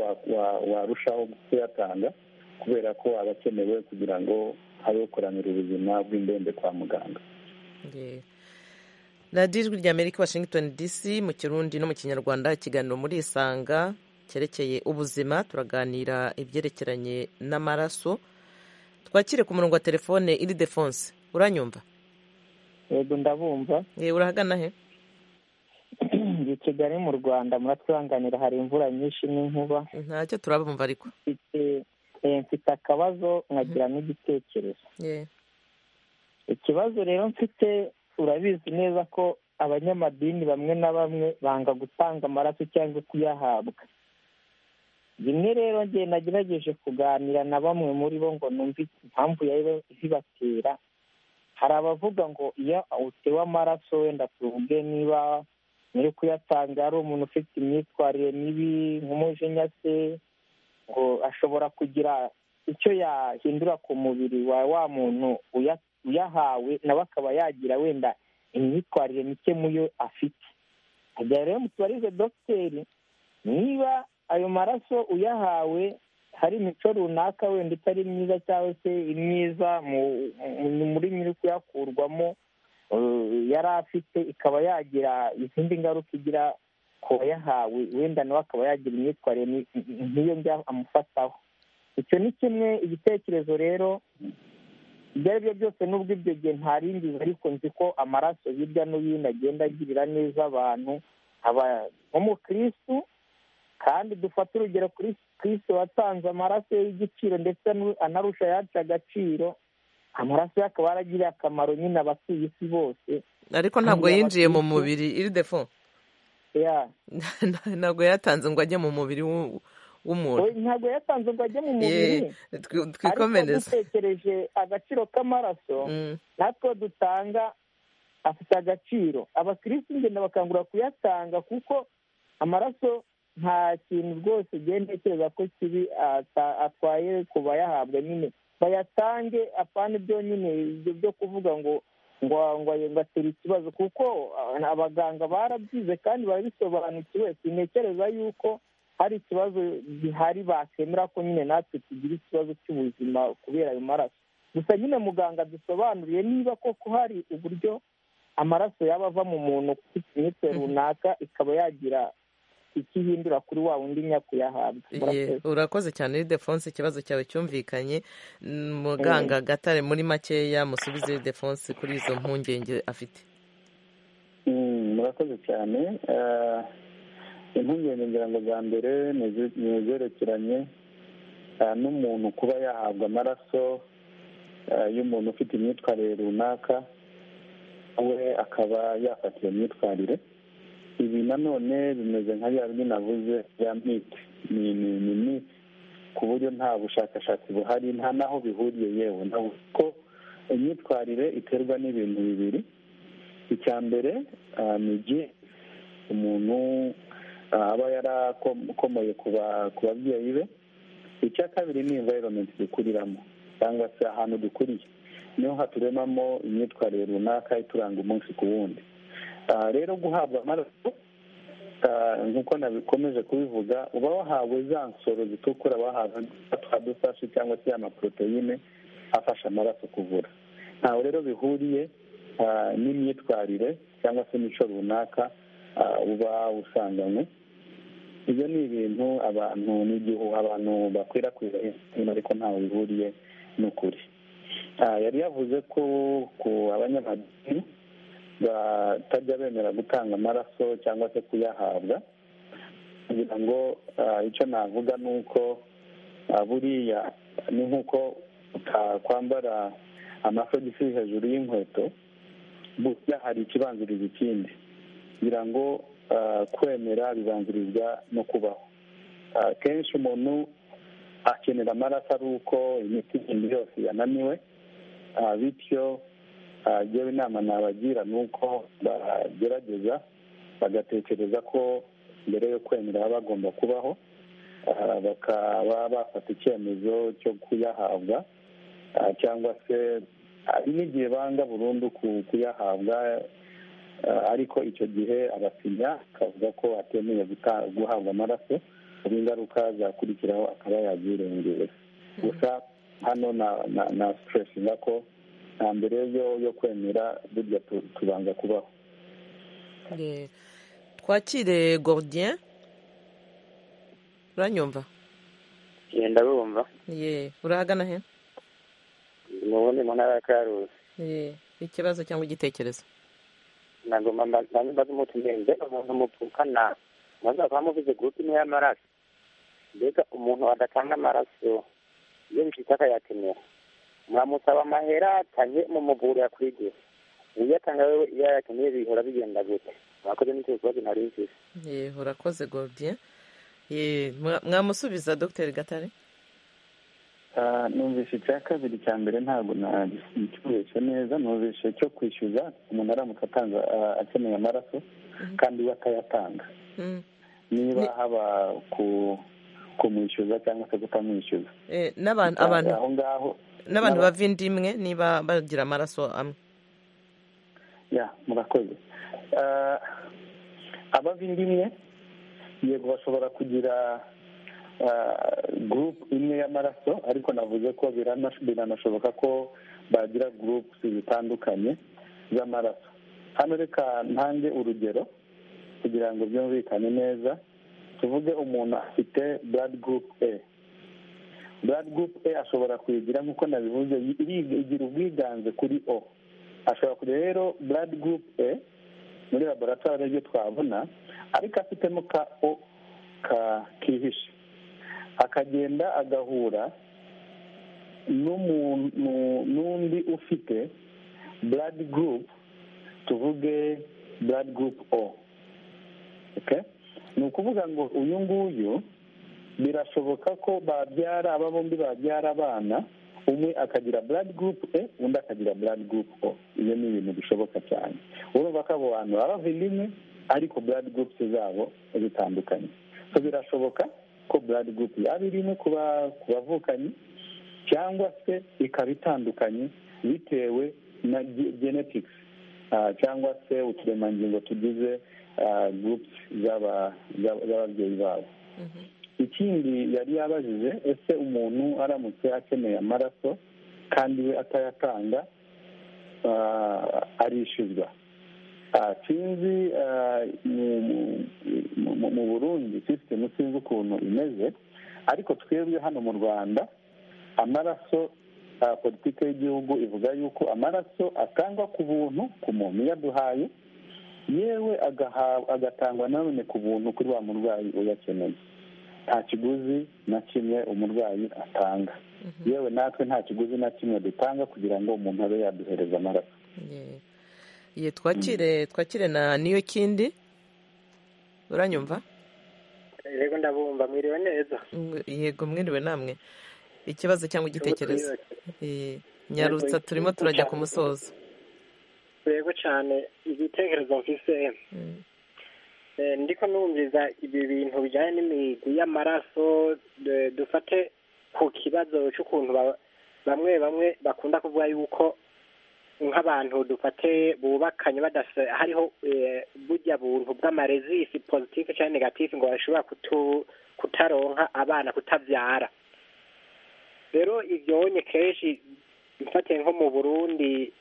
warushaho kuyatanga kubera ko aba akenewe kugira ngo abe kuramira ubuzima bw'indembe kwa muganga radiyo ijwi rya amerika washington dc mu kirundi no mu kinyarwanda ikiganiro muri isanga cyerekeye ubuzima turaganira ibyerekeranye n'amaraso twakire ku murongo wa telefone iri defonse uranyumva yego ndabumva yewe urahagana he i kigali mu rwanda muratwihanganira hari imvura nyinshi n'inkuba ntacyo turabumva ariko mfite akabazo nkagira n'igitekerezo ikibazo rero mfite urabizi neza ko abanyamadini bamwe na bamwe banga gutanga amaraso cyangwa kuyahabwa rimwe rero ngiye nagerageje kuganira na bamwe muri bo ngo numve impamvu yaba ibibatera hari abavuga ngo iyo utewe amaraso wenda tuvuge niba nyiri kuyatanga ari umuntu ufite imyitwarire mibi nk'umujinya se ngo ashobora kugira icyo yahindura ku mubiri wa wa muntu uyahawe nawe akaba yagira wenda imyitwarire mike mu yo afite agira rero mutubarize dogiteri niba ayo maraso uyahawe hari imico runaka wenda itari myiza cyangwa se imyiza muri nyiri kuyakurwamo yari afite ikaba yagira izindi ngaruka igira kuba yahawe wenda nawe akaba yagira imyitwarire nk'iyo njya amufataho icyo ni kimwe igitekerezo rero ibyo ari byo byose n'ubwo ibyo gihe ntarindiza ariko nzi ko amaraso hirya no hino agenda agirira neza abantu nk'umukirisitu kandi dufate urugero kuri kirisitu watanze amaraso ye y'igiciro ndetse anarusha ayacu agaciro amaraso ye akaba yaragiriye akamaro nyine abatuye isi bose ariko ntabwo yinjiye mu mubiri iri defo ntabwo yatanze ngo ajye mu mubiri w'umuntu ntabwo yatanze ngo ajye mu mubiri twikomereze ariko dutekereje agaciro k'amaraso natwe dutanga afite agaciro abakirisitu ngenda bakangura kuyatanga kuko amaraso nta kintu rwose ugenda ntekereza ko kibi atwaye ku bayahabwa nyine bayatange apana byonyine byo kuvuga ngo ngo atere ikibazo kuko abaganga barabyize kandi barabisobanukiwe sintekereza yuko hari ikibazo gihari bakemera ko nyine natwe tugira ikibazo cy'ubuzima kubera ayo maraso gusa nyine muganga dusobanuriye niba koko hari uburyo amaraso yaba ava mu muntu kuri imitwe runaka ikaba yagira ikihindura kuri wa wundi nyakuyahabwa urakoze cyane defonse ikibazo cyawe cyumvikanye muganga gatare muri makeya musubize defonse kuri izo mpungenge afite murakoze cyane impungenge ngira ngo za mbere ni izerekeranye n'umuntu kuba yahabwa amaraso y'umuntu ufite imyitwarire runaka we akaba yafata iyo myitwarire ibi nanone bimeze nka bya bindi navuze bya miti ni ni ku buryo nta bushakashatsi buhari nta n'aho bihuriye yewe navuze ko imyitwarire iterwa n'ibintu bibiri icya mbere ni igihe umuntu aba yarakomoye ku babyeyi be icya kabiri ni environment dukuriramo cyangwa se ahantu dukuriye niho haturemamo imyitwarire runaka ituranga umunsi ku wundi rero guhabwa amaraso nk'uko nakomeje kubivuga uba wahawe za nsoro zitukura wahawe twadufashi cyangwa se amaporoteyine afasha amaraso kuvura ntawe rero bihuriye n'imyitwarire cyangwa se imico runaka uba usanganywe ibyo ni ibintu abantu n'igihu abantu bakwirakwira ariko ntawe bihuriye n'ukuri yari yavuze ko ku abanyamadini batajya bemera gutanga amaraso cyangwa se kuyahabwa kugira ngo icyo navuga ni uko buriya ni nk'uko utakwambara amasogisi hejuru y'inkweto buriya hari ikibanziriza ikindi kugira ngo kwemera bibanzirizwa no kubaho kenshi umuntu akenera amaraso ari uko imiti igenda yose yananiwe bityo yewe inama nabagira ni uko bagerageza bagatekereza ko mbere yo kwemera baba bagomba kubaho bakaba bafata icyemezo cyo kuyahabwa cyangwa se hari n'igihe banga burundu kuyahabwa ariko icyo gihe abasinya akavuga ko atemeye guhabwa amaraso hari ingaruka zakurikiraho akaba yabyirengera gusa hano na siteresinga ko nta mbere yo kwemera burya tubanza kubaho twakire gordiyen uranyumva genda bumva urahagana he ubundi mu ntara ya karuzi ikibazo cyangwa igitekerezo ntabwo mbanza mbaze umutumiye mbega umuntu mupfukana mwaza kuba muvuze gurupe imwe y'amaraso mbega umuntu wadatanga amaraso iyo bifite akayakenera mwamusaba amahera atange mu muvura yakwigiye iyo atanga wewe iyo yakeneye bihora bigenda gute mwakoze n'icyo kibazo nari nziza yewe urakoze gordiye mwamusubiza dogiteri gatare numvise icya kabiri cya mbere ntabwo nagikoresha neza numvise cyo kwishyuza umuntu aramutse atanga akeneye amaraso kandi we akayatanga niba haba ku kumwishyuza cyangwa se kutamwishyuza aho ngaho n'abantu bava indi imwe niba bagira amaraso amwe ya murakoze abava indi imwe yego bashobora kugira gurupe imwe y'amaraso ariko navuze ko biranashoboka ko bagira gurupe zitandukanye z'amaraso hano reka ntange urugero kugira ngo byumvikane neza tuvuge umuntu afite buradi gurupe e blood group a ashobora kuyigira nk'uko nabivuze igira ubwiganze kuri o ashobora kujya rero blood group a muri laboratwari aribyo twabona ariko afitemo ka o kihishe akagenda agahura n'umuntu n'undi ufite blood group tuvuge blood group o ni ukuvuga ngo uyu nguyu birashoboka ko babyara aba bombi babyara abana umwe akagira blood group e undi akagira blood group o ibyo ni ibintu bishoboka cyane urumva ko abo bantu baba rimwe ariko blood groups zabo zitandukanye birashoboka ko blood group yaba irimo ku bavukanyi cyangwa se ikaba itandukanye bitewe na genetics cyangwa se uturemangingo tugize groups z'ababyeyi babo ikindi yari yabajije ese umuntu aramutse akeneye amaraso kandi we atayatanga arishyuzwa sinzi mu burundi sisitemu sinzi ukuntu imeze ariko twebwe hano mu rwanda amaraso politiki y'igihugu ivuga yuko amaraso atangwa ku buntu ku muntu uyaduhaye yewe agatangwa nanone ku buntu kuri wa murwayi uyakeneye nta kiguzi na kimwe umurwayi atanga yewe natwe nta kiguzi na kimwe dutanga kugira ngo umuntu abe yaduhereza amaraso ye twakire twakire na niyo kindi uranyumva yego ndabumva mwiriwe neza yego mwiriwe namwe ikibazo cyangwa igitekerezo nyarutsa turimo turajya ku musozo yego cyane igitekerezo mfise ndiko numviza ibi bintu bijyanye n'imigwi y'amaraso dufate ku kibazo cy'ukuntu bamwe bamwe bakunda kuvuga yuko nk'abantu dufate bubakanye badasa hariho bujya buntu bw'amarezisi pozitifu cyangwa negatifu ngo bashobora kutaronka abana kutabyara rero ibyo wonye kenshi mfatiye nko mu burundi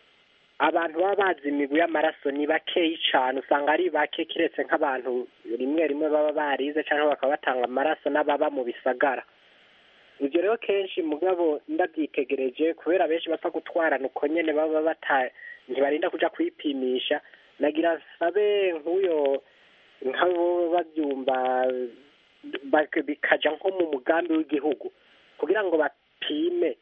abantu baba bazi imigwi y'amaraso ni bakeyi cyane usanga ari bake keretse nk'abantu rimwe rimwe baba barize cyangwa bakaba batanga amaraso n'ababa mu bisagara ibyo rero kenshi mugabo ndabyitegereje kubera benshi bapfa gutwarana uko nyine baba bata ntibarinda kujya kuyipimisha nagira nsabe nk'uyo nk'abo babyumva bikajya nko mu mugambi w'igihugu kugira ngo bapime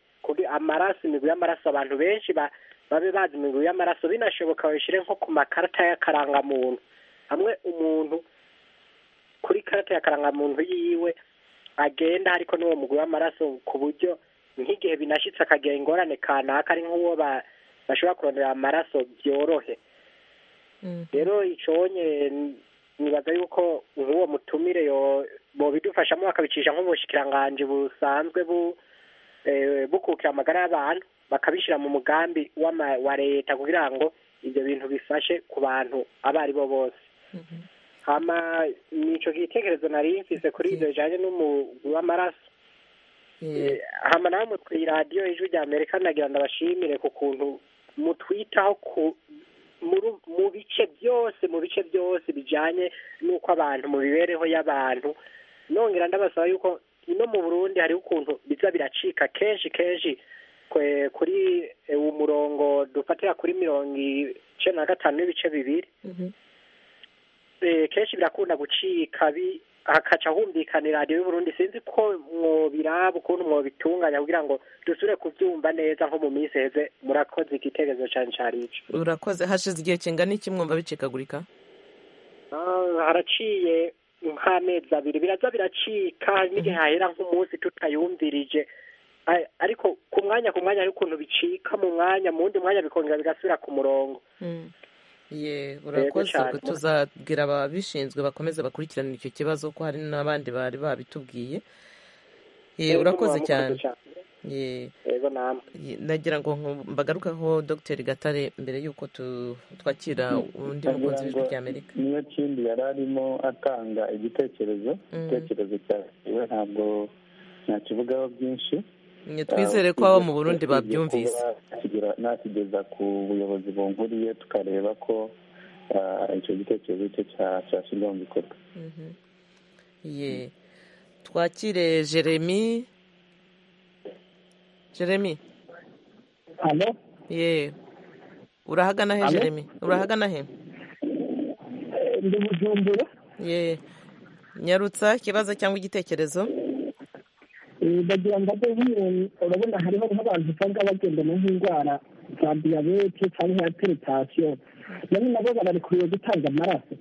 amaraso imigwi y'amaraso abantu benshi ba babe bazi imiguru y'amaraso binashoboka babishyire nko ku makarita y'akarangamuntu hamwe umuntu kuri karita y'akarangamuntu yiwe agenda ariko n'uwo muguru w'amaraso ku buryo nk'igihe binashyitse akagira ingorane kanaka ari nk'uwo bashobora kurondera amaraso byorohe rero icobonye nibaza yuko nk'uwo mutumire bobidufashamo bakabicisha nk'ubushyikiranganji busanzwe bukukira amagara y'abantu bakabishyira mu mugambi wa leta kugira ngo ibyo bintu bifashe ku bantu abo ari bo bose nicyo gitekerezo nari mfise kuri ibyo bijyanye n'umugwi w'amaraso hano nawe mutwe radiyo ijwi rya amerika nagira ngo abashimire ku kuntu mutwitaho mu bice byose mu bice byose bijyanye n'uko abantu mu mibereho y'abantu nongera ndabasaba yuko ino mu burundi hariho ukuntu biza biracika kenshi kenshi kuri uwo murongo dufatira kuri mirongo icyenda na gatanu n'ibice bibiri kenshi birakunda gucika hakaca humvikana iradiyo y'uburundi sinzi ko mwobiraba ukuntu mwobitunganya kugira ngo dusubire kubyumva neza nko mu minsi heze murakoze igitekerezo cyane cyane icyo urakoze hashize igihe kingana iki mwumva bicikagurika haraciye nk'amezi abiri biraza biracika n'igihe hahera nk'umunsi tutayumvirije ariko ku mwanya ku mwanya hari ukuntu bicika mu mwanya mu wundi mwanya bikongera bigasubira ku murongo ye urakoze tuzabwira ababishinzwe bakomeze bakurikirane icyo kibazo ko hari n'abandi bari babitubwiye ye urakoze cyane ye nagira ngo mbagarukaho dogiteri gatare mbere y'uko twakira undi mukunzi w'ijwi rya amerika niyo kindi yari arimo atanga igitekerezo igitekerezo cyawe ntabwo ntakivugaho byinshi twizere ko abo mu burundi babyumvise nakigeza ku buyobozi bunkuriye tukareba ko icyo gitekerezo cye cyashyirwa mu bikorwa twakire jeremy jeremy hano ye urahagana he Alo? jeremy urahagana he ndi bujumbura ye nyarutsa ikibazo cyangwa igitekerezo Eh, ndagira ngo abe nk'umuntu urabona hariho nk'abantu usanga bagendana nk'indwara za diyabete cyangwa za peritasiyo nabo nabo bararikuriwe gutanga amaraso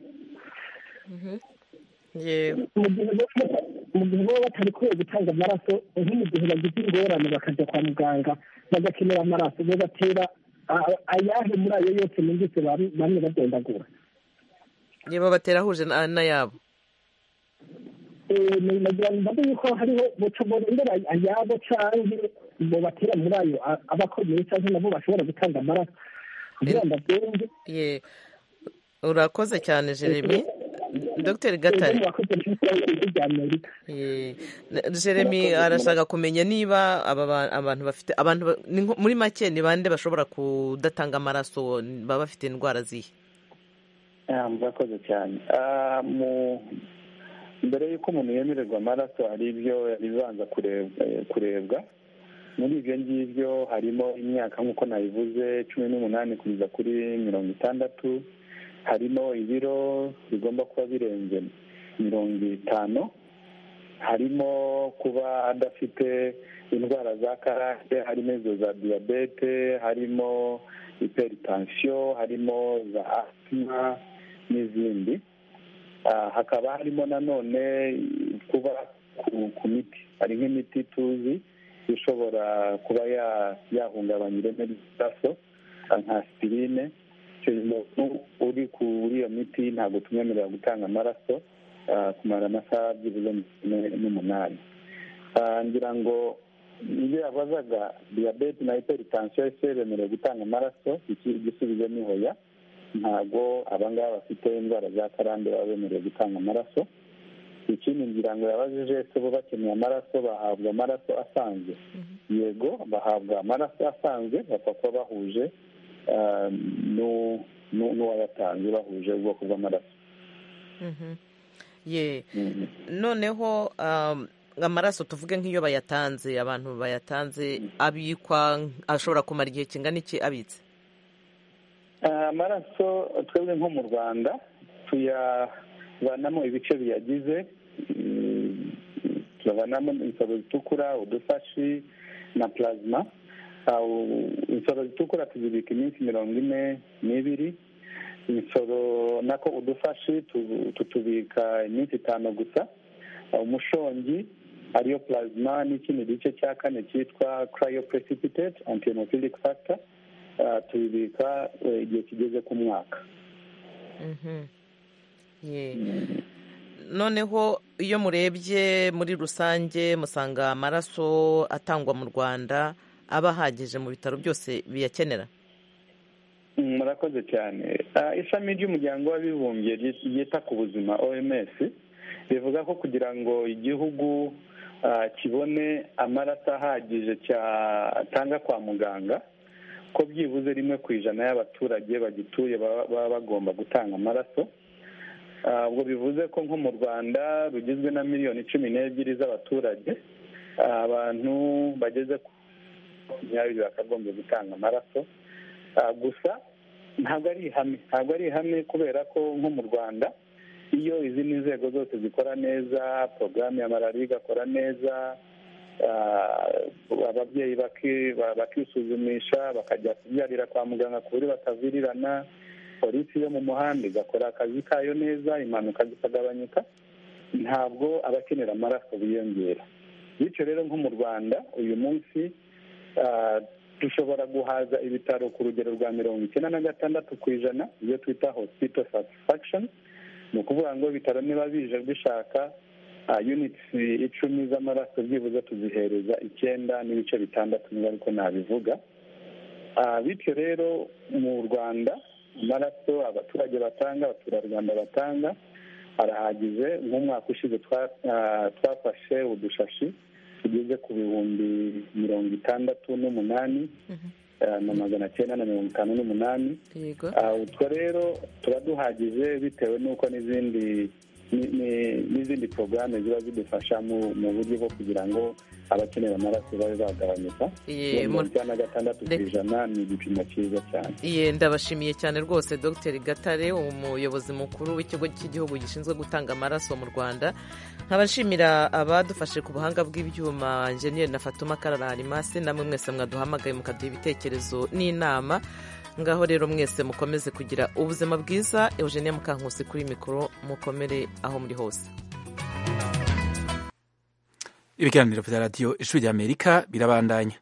yewe mu gihe baba- mu gihe baba batarikuwe gutanga amaraso nko mu gihe bagize ingorane bakajya kwa muganga bagakenera amaraso bo batera a- ayahe muri ayo yose numvise bam- bamwe badondagura ye babatera ahuje na- n'ayabo Eh, ni- nagira ngo mbaze yuko hariho buca borondera ayabo canke bo batera muri ayo a- abakomeye canke nabo bashobora gutanga amaraso kugira ngo abyumve ye urakoze cyane jeremy dr gatare Ye. Na- jeremy Urakoze. arashaka kumenya niba aba ba- abantu bafite abantu ba- ni nko- muri make ni bande bashobora kudatanga amaraso baba bafite indwara zihe Ah, murakoze cyane Ah, mu- mbere y'uko umuntu yemererwa amaraso hari ibyo ibibanza kurebwa kurebwa. muri ibyo ngibyo harimo imyaka nk'uko nabivuze cumi n'umunani kugeza kuri mirongo itandatu harimo ibiro bigomba kuba birenze mirongo itanu harimo kuba adafite indwara za karande harimo izo za diyabete harimo iperitansiyo harimo za asima n'izindi Ah, hakaba harimo nanone kuba ku- ku miti hari nk'imiti tuzi ishobora kuba ya- yahungabanya ireme ry'amaraso ah, nka aspirine icyo gihe umuntu uri kuri iyo miti ntabwo tumwemerera gutanga amaraso ah, kumara amasaha byibuze makumyabiri n'umunani Ah, ngira ngo ibyo yabazaga diyabete na hypertension ese bemerewe gutanga amaraso iki- igisubizo ni hoya ntabwo abangaba bafite indwara za karande baba bemerewe gutanga amaraso ikindi ngira ngo yabajije ese bo bakeneye amaraso bahabwa amaraso asanzwe yego bahabwa amaraso asanzwe bapfa kuba bahuje ah, n'u- n'u- n'uwayatanze bahuje ubwoko bw'amaraso Mhm. ye noneho um, amaraso tuvuge nk'iyo bayatanze abantu bayatanze abikwa ashobora kumara igihe kingana iki abitse Ah, amaraso twebwe nko mu rwanda tuyavanamo ibice biyagize mm, tuyavanamo insoro zitukura udufashi na plasma Ah, u- insoro zitukura tuzibika iminsi mirongo ine n'ibiri insoro nako udufashi tu- tutubika iminsi itanu gusa Ah, umushongi ariyo plasma n'ikindi gice cya kane cyitwa cryoprecipitate antihemophilic factor ah, tubibika eh, igihe kigeze ku mwaka Mhm. ye noneho iyo murebye muri rusange musanga amaraso atangwa mu rwanda aba ahagije mu bitaro byose biyakenera Mm, murakoze cyane Ah, ishami ry'umuryango w'abibumbye ry- ryita ku buzima oms rivuga ko kugira ngo igihugu ah, kibone amaraso ahagije cyatanga kwa muganga ko byibuze rimwe ku ijana y'abaturage bagituye baba baba bagomba gutanga amaraso Ah, ubwo bivuze ko nko mu rwanda rugizwe na miliyoni cumi n'ebyiri z'abaturage ah, abantu bageze ku makumyabiri bakagombye gutanga amaraso Ah, gusa ntabwo ari ihame ntabwo ari ihame kubera ko nko mu rwanda iyo izindi nzego zose zikora neza porogaramu ya malariya igakora neza ah, ababyeyi baki- ba- bakisuzumisha bakajya kubyarira kwa muganga ku buryo batavirirana polisi yo mu muhanda igakora akazi kayo neza impanuka zikagabanyuka ntabwo abakenera amaraso biyongera bityo rero nko mu rwanda uyu munsi ah, dushobora guhaza ibitaro ku rugero rwa mirongo icyenda na gatandatu ku ijana ibyo twita hospital satisfaction ni ukuvuga ngo ibitaro niba bije bishaka ah, units icumi z'amaraso byibuze tuzihereza icyenda n'ibice bitandatu niba ariko nabivuga Ah, bityo rero mu rwanda amaraso abaturage batanga abaturarwanda batanga arahagije nk'umwaka ushize twa- ah, twafashe udushashi tugeze ku bihumbi mirongo itandatu n'umunani ah, na magana cyenda na mirongo itanu n'umunani yego Ah, utwo rero tuba duhagije bitewe n'uko n'izindi n'izindi porogaramu ziba zidufasha mu buryo bwo kugira ngo abakeneye amaraso babe bagabanyuka mirongo icyenda na gatandatu ku ijana ni igipimo cyiza cyane iye ndabashimiye cyane rwose dr gatare umuyobozi mukuru w'ikigo cy'igihugu gishinzwe gutanga amaraso mu rwanda nkabashimira abadufashe ku buhanga bw'ibyuma enjeniyeri na fatuma karara harimasi namwe mwese mwaduhamagaye mukaduha ibitekerezo n'inama ngaho rero mwese mukomeze kugira ubuzima bwiza eugenie mukankusi kuri mikoro mukomere aho muri hose ibiganiro bya radiyo ijwi ry'amerika birabandanya